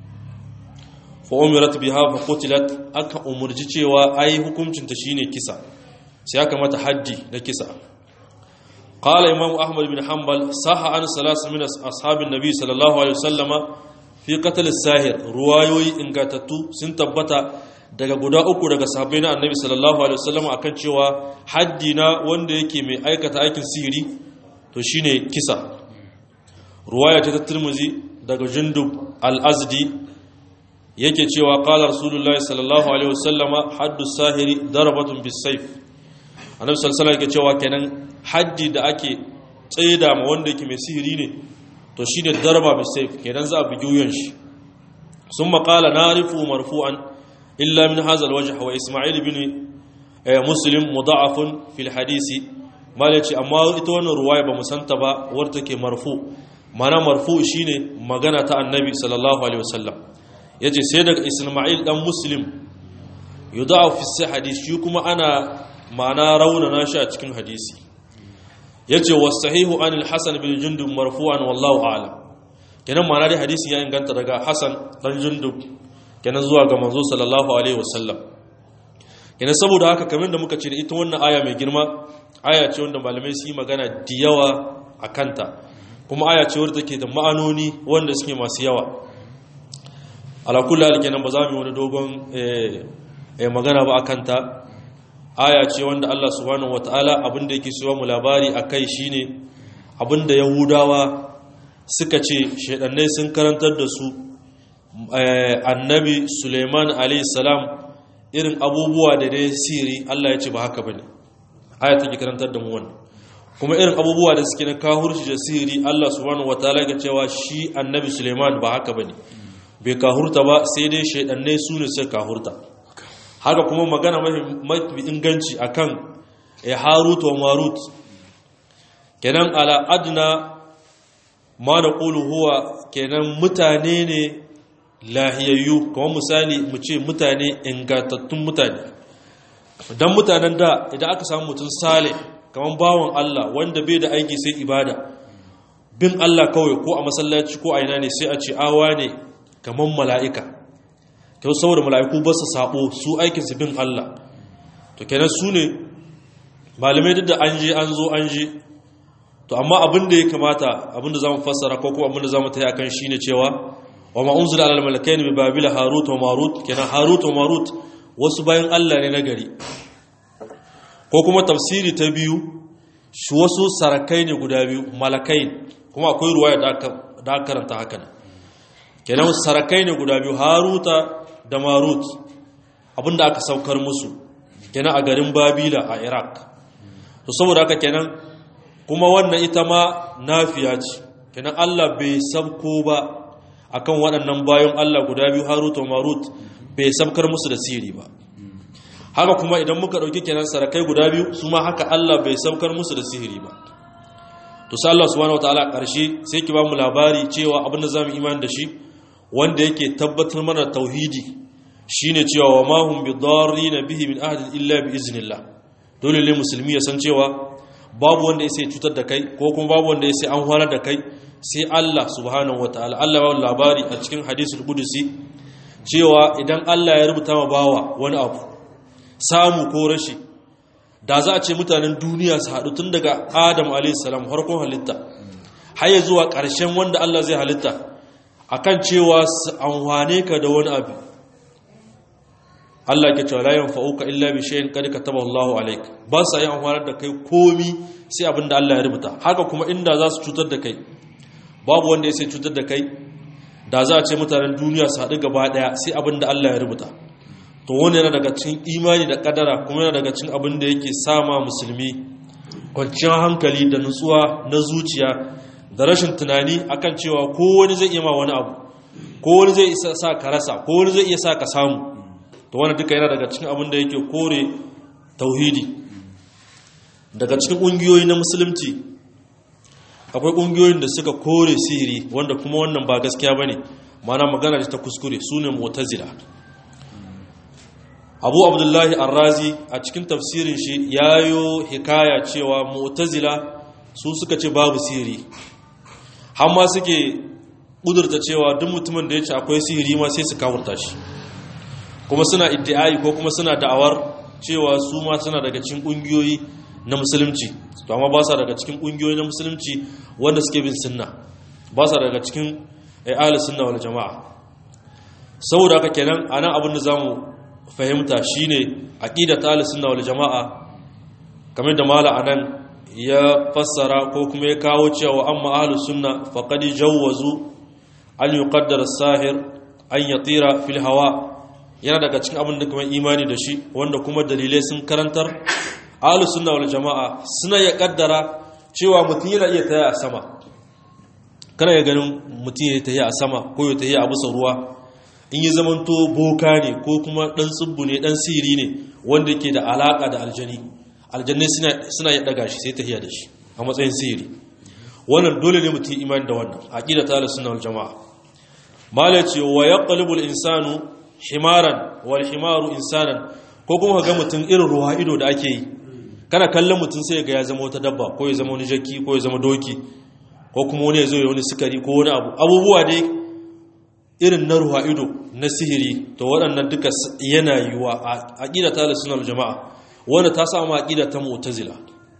fa umirat biha fa qutilat aka umurji cewa ai hukuncin ta shine kisa sai aka mata haddi na kisa قال إمام أحمد بن حنبل صح عن ثلاثة من أصحاب النبي صلى الله عليه وسلم في قتل الساهر روايوي إن قاتتو سنتبتا daga guda uku daga sahabbai na annabi sallallahu alaihi wasallam akan cewa haddi na wanda yake mai aikata aikin sihiri to shine kisa ruwaya ta Tirmidhi daga Jundub al-Azdi yake cewa qala rasulullahi sallallahu alaihi wasallam haddu sahiri darabatun bis-sayf annabi sallallahu alaihi yake cewa kenan haddi da ake tsaida ma wanda yake mai sihiri ne to shine darba bis-sayf kenan za a bugi wuyan shi ثم قال نعرف مرفوعا إلا من هذا الوجه وإسماعيل بن مسلم مضاعف في الحديث ما ليش أما إتوان رواية بمسنتبة ورتك مرفوع معنى مرفوع شيني مغانا تا النبي صلى الله عليه وسلم يجي سيدك إسماعيل دم مسلم يضاعف في الحديث شيكما أنا معنى رونا ناشا تكن حديثي يجي والصحيح عن الحسن بن جندب مرفوعا والله أعلم kenan ma'ana dai hadisi ya inganta daga Hassan dan Jundub kenan zuwa ga manzo sallallahu alaihi wasallam kenan saboda haka kamar da muka ce da ita wannan aya mai girma aya ce wanda malamai su yi magana da yawa a kanta kuma aya ce wadda take da ma'anoni wanda suke masu yawa ala kulli hal kenan ba za mu yi wani dogon eh magana ba akan ta aya ce wanda Allah subhanahu wataala abinda yake so mu labari akai shine abinda yahudawa suka ce shaidannai sun karantar da su annabi suleiman salam irin abubuwa da dai siri allah ya ce ba haka ba ne aya take karantar da mu wannan kuma irin abubuwa da suke na kahurci da siri allah subhanahu wataala ga cewa shi annabi suleiman ba haka ba ne bai kahurta ba sai dai shaidannai su ne suka kahurta haka kuma magana mafi inganci akan harut wa marut kenan ala adna ma da ƙulu huwa kenan mutane ne lahiyayyu kamar misali mu ce mutane ingantattun mutane don mutanen da idan aka samu mutum sale kamar bawan Allah wanda bai da aiki sai ibada bin Allah kawai ko a masallaci ko a ina ne sai a ce awa ne kamar mala'ika kyau saboda mala'iku ba su sabo su aikinsu bin Allah to kenan su ne malamai duk da an je an zo an je to amma abin da ya kamata abin da za mu fassara ko kuma abin da za mu taya kan shi ne cewa wa ma unzila ala al-malakaini bi babila harut wa marut kenan harut wa marut wasu bayan Allah ne na gari ko kuma tafsiri ta biyu shi wasu sarakai ne guda biyu malakai kuma akwai ruwaya da aka karanta haka ne kenan sarakai ne guda biyu haruta da marut abinda aka saukar musu kenan a garin babila a iraq to saboda haka kenan kuma wannan ita ma nafiya ce kenan allah bai sabko ba akan waɗannan bayan allah guda biyu haruta marut bai sabkar musu da siri ba haka kuma idan muka ɗauki kenan sarakai guda biyu su ma haka Allah bai saukar musu da sihiri ba to sai Allah subhanahu wataala ƙarshe sai ki ba mu labari cewa abin da zamu imani da shi wanda yake tabbatar mana tauhidi shine cewa wa ma hum bidarrin bihi min ahadin illa bi iznillah dole ne musulmi ya san cewa babu wanda ya sai cutar da kai ko kuma babu wanda ya sai an horar da kai sai Allah subhanahu wataala Allah ba labari a cikin hadisul qudusi cewa idan Allah ya rubuta ma bawa wani abu samu ko rashi da za a ce mutanen duniya su haɗu tun daga adam alaihissalam harkon halitta har ya zuwa ƙarshen wanda Allah zai halitta akan cewa su amfane ka da wani abu Allah ke cewa layan fa'uka illa bi shayin kad kataba Allahu alaik ba sa yi amfanar da kai komi sai abinda Allah ya rubuta haka kuma inda za su cutar da kai babu wanda ya sai cutar da kai da za a ce mutanen duniya su haɗu gaba ɗaya sai abinda Allah ya rubuta to wani yana daga cikin imani da kadara kuma yana daga cikin abin da yake sama musulmi kwanciyar hankali da nutsuwa na zuciya da rashin tunani akan cewa ko wani zai iya ma wani abu ko wani zai isa sa ka rasa ko wani zai iya sa ka samu to wani duka yana daga cikin abin da yake kore tauhidi daga cikin ƙungiyoyi na musulunci akwai ƙungiyoyin da suka kore sihiri wanda kuma wannan ba gaskiya ba ne mana magana ta kuskure su ne mutazila abu abdullahi arrazi a cikin tafsirin shi ya yi hikaya cewa mu'tazila su suka ce babu sihiri hamma suke ƙudurta cewa duk mutumin da ya ce akwai sihiri ma sai su kawurta shi kuma suna iddi'ai ko kuma suna da'awar cewa su ma suna daga cikin ƙungiyoyi na musulunci to amma ba sa daga cikin ƙungiyoyi na musulunci wanda suke bin sunna ba sa daga cikin ayyalin sunna wal jama'a saboda haka kenan anan abin da zamu fahimta shine aqidat al-sunna wal jamaa kamar da mala anan ya fassara ko kuma ya kawo cewa amma ahlus sunna faqad jawwazu an yuqaddara as-sahir an yatira fil hawa yana daga cikin abin da kuma imani da shi wanda kuma dalilai sun karantar ahlus sunna wal jamaa suna ya kaddara cewa mutum yana iya taya a sama kana ya ganin mutum ya taya a sama ko ya taya a bisa ruwa in yi zamanto boka ne ko kuma ɗan tsibbu ne ɗan siri ne wanda ke da alaƙa da aljani aljanni suna yi ɗaga shi sai ta hiya da shi a matsayin siri wannan dole ne mutum imani da wannan aƙida ta ala suna jama'a mala ce wa ya ƙalibul insanu himaran wal himaru insanan ko kuma ga mutum irin ruwa ido da ake yi kana kallon mutum sai ga ya zama wata dabba ko ya zama wani jaki ko ya zama doki ko kuma wani ya zo ya wani sukari ko wani abu abubuwa dai irin na ruwa ido na sihiri to waɗannan duka yana yiwa a aƙida ta sunan jama'a wanda ta samu aƙida ta mu'tazila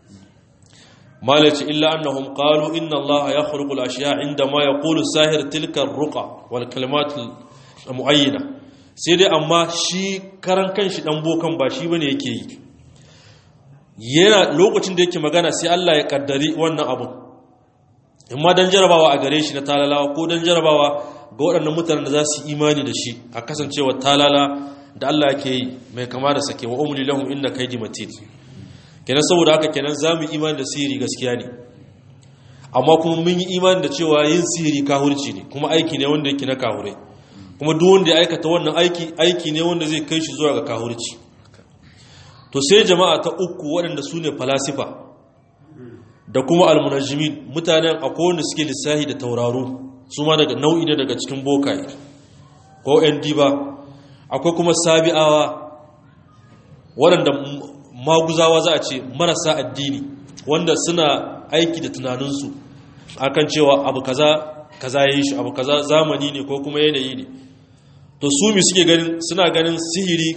malaci illa annahum qalu inna allaha yakhluqu al-ashya inda ma yaqulu sahir tilka ar-ruqa wal kalimat muayyana sai dai amma shi karan kanshi dan bokan ba shi bane yake yi yana lokacin da yake magana sai Allah ya kaddari wannan abu imma dan jarabawa a gare shi na talalawa ko dan jarabawa ga waɗannan mutanen da za su imani da shi a kasancewa talala da Allah ke yi mai kama da sake wa umli lahum inna kaydi matin kenan saboda haka kenan za mu imani da sihiri gaskiya ne amma kuma mun yi imani da cewa yin sihiri kahurci ne kuma aiki ne wanda yake na kahure kuma duk wanda ya aikata wannan aiki aiki ne wanda zai kai shi zuwa ga kahurci to sai jama'a ta uku waɗanda su ne falasifa da kuma almunajjimin mutanen akwai wanda suke lissahi da tauraro su ma daga nau'i ne daga cikin bokaye ko yan diba akwai kuma sabi'awa waɗanda maguzawa za a ce marasa addini wanda suna aiki da tunaninsu akan cewa abu kaza kaza ya yi shi abu kaza zamani ne ko kuma yanayi ne to su mi suke ganin suna ganin sihiri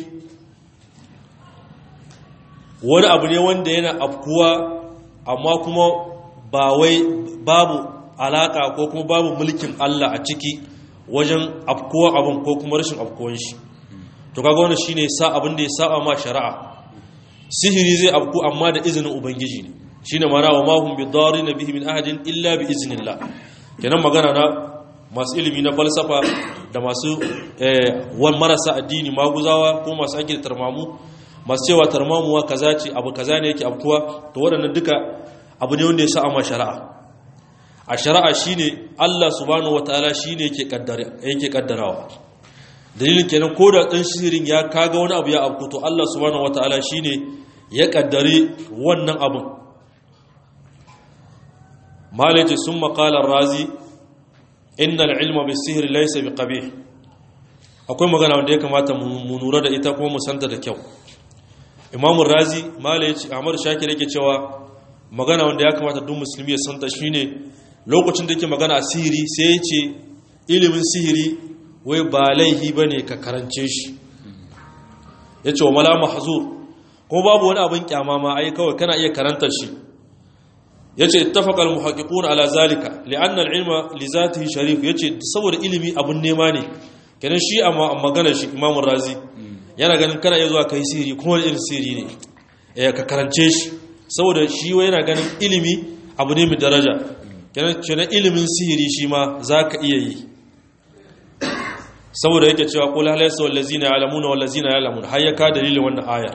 wani abu ne wanda yana afkuwa amma kuma ba wai babu alaka ko kuma babu mulkin Allah a ciki wajen afkuwa abin ko kuma rashin afkuwan shi to kaga wannan shine sa abin da ya saba ma shari'a sihiri zai afku amma da izinin ubangiji ne shine mana wa ma hum bidarin bihi min ahadin illa bi iznillah kenan magana na masu ilimi na falsafa da masu wan marasa addini maguzawa ko masu ake da tarmamu masu cewa tarmamuwa kaza ce abu kaza ne yake afkuwa to waɗannan duka abu ne wanda ya sa ma shari'a a shari'a shine Allah subhanahu wataala shine yake kaddara yake kaddarawa dalilin kenan ko da dan sihirin ya kaga wani abu ya afku to Allah subhanahu wataala shine ya kaddare wannan abun malaji summa qala razi innal ilma bis-sihr laysa biqabih akwai magana wanda ya kamata mu nura da ita kuma mu santa da kyau imamu razi malaji ahmad shakir yake cewa magana wanda ya kamata duk musulmi ya santa shine lokacin da yake magana a sihiri sai ya ce ilimin sihiri wai ba laihi bane ka karance shi yace wa mala mahzur ko babu wani abin kyama ma ai kawai kana iya karantar shi yace ittafaqa al-muhaqqiqun ala zalika li'anna al-ilma li zatihi sharif yace saboda ilimi abun nema ne kenan shi amma maganar shi Imam Razi yana ganin kana iya zuwa kai sirri kuma irin sirri ne eh ka karance shi saboda shi wai yana ganin ilimi abu ne mai daraja kenan kenan ilimin sihiri shi ma zaka iya yi saboda yake cewa qul hal yasaw allazina ya'lamuna wal ladzina ya'lamun har ya ka dalilin wannan ayar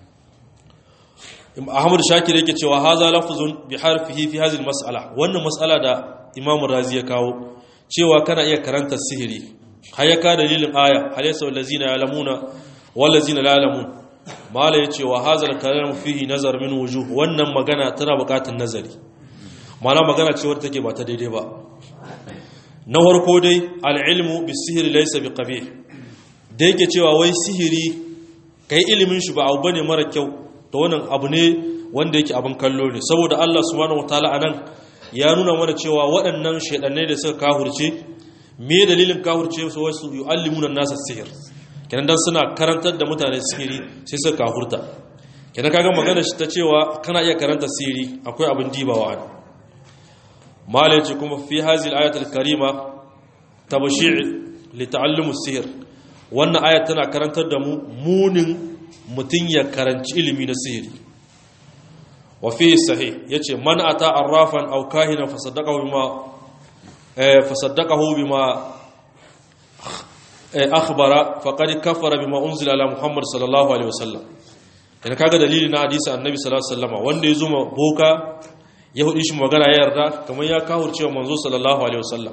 Ahmad Shakir yake cewa haza lafzun bi harfihi fi hadhihi mas'ala wannan mas'ala da Imam Razi ya kawo cewa kana iya karanta sihiri har ya ka dalilin aya hal yasaw allazina ya'lamuna wal ladzina la ya'lamun mala yace wa hadha al-kalam fihi nazar min wujuh wannan magana tana buƙatar nazari mana magana ce wadda take ba ta daidai ba na farko dai al-ilmu bis-sihri laysa biqabih da yake cewa wai sihiri kai ilimin shi ba abu bane mara kyau to wannan abu ne wanda yake abin kallo ne saboda Allah subhanahu wataala anan ya nuna mana cewa waɗannan shaidannai da suka kahurce me dalilin kahurce su wasu yu'allimuna nasa sihir kenan dan suna karantar da mutane sihiri sai suka kahurta kenan kaga magana shi ta cewa kana iya karanta sihiri akwai abin dibawa an malai ce kuma fi hazil ayatul karima tabshi' li ta'allum sihir wannan ayat tana karantar da mu munin mutum ya karanci ilimi na sihiri wa fi sahih yace man ata arrafan aw kahina fasaddaqahu bima eh fasaddaqahu bima akhbara faqad kafara bima unzila ala muhammad sallallahu alaihi wasallam dan kaga dalili na hadisi annabi sallallahu alaihi wasallam wanda ya zuma boka ya hudi shi magana ya yarda kamar ya kahurce wa manzo sallallahu alaihi wasallam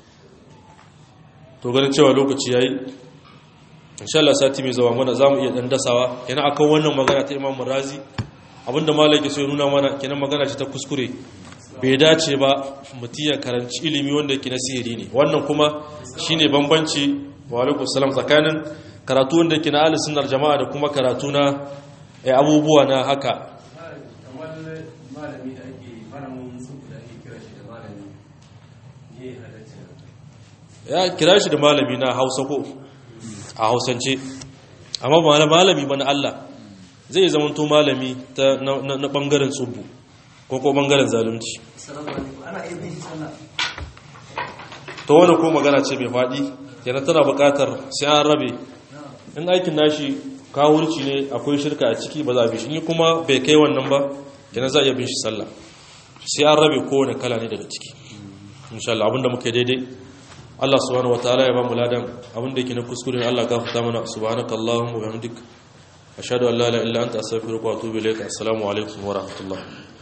to ganin cewa lokaci yayi insha Allah sati mai zawa mana zamu iya dan dasawa kenan akan wannan magana ta Imam Razi abinda malaki sai nuna mana kenan magana ce ta kuskure bai dace ba mutum ya karanci ilimi wanda yake na sihiri ne wannan kuma shine bambanci wa alaikum salam tsakanin karatu wanda yake na ahlus sunnar jama'a da kuma karatu na abubuwa na haka ya kira shi da malami na hausa ko a hausance amma ba malami ba na Allah zai zama to malami na bangaren tsubu ko ko bangaren zalunci to wani ko magana ce mai faɗi yana tana buƙatar sai an rabe in aikin nashi kawurci ne akwai shirka a ciki ba za a bi shi kuma bai kai wannan ba yana za a iya bin shi sallah sai an rabe kowane kala ne daga ciki insha Allah abinda muka daidai Allah subhanahu wataala ya ba mu ladan abinda yake na kuskure Allah gafarta mana subhanakallahumma wa bihamdik ashhadu an la ilaha illa anta astaghfiruka wa atubu ilaik assalamu alaikum wa rahmatullah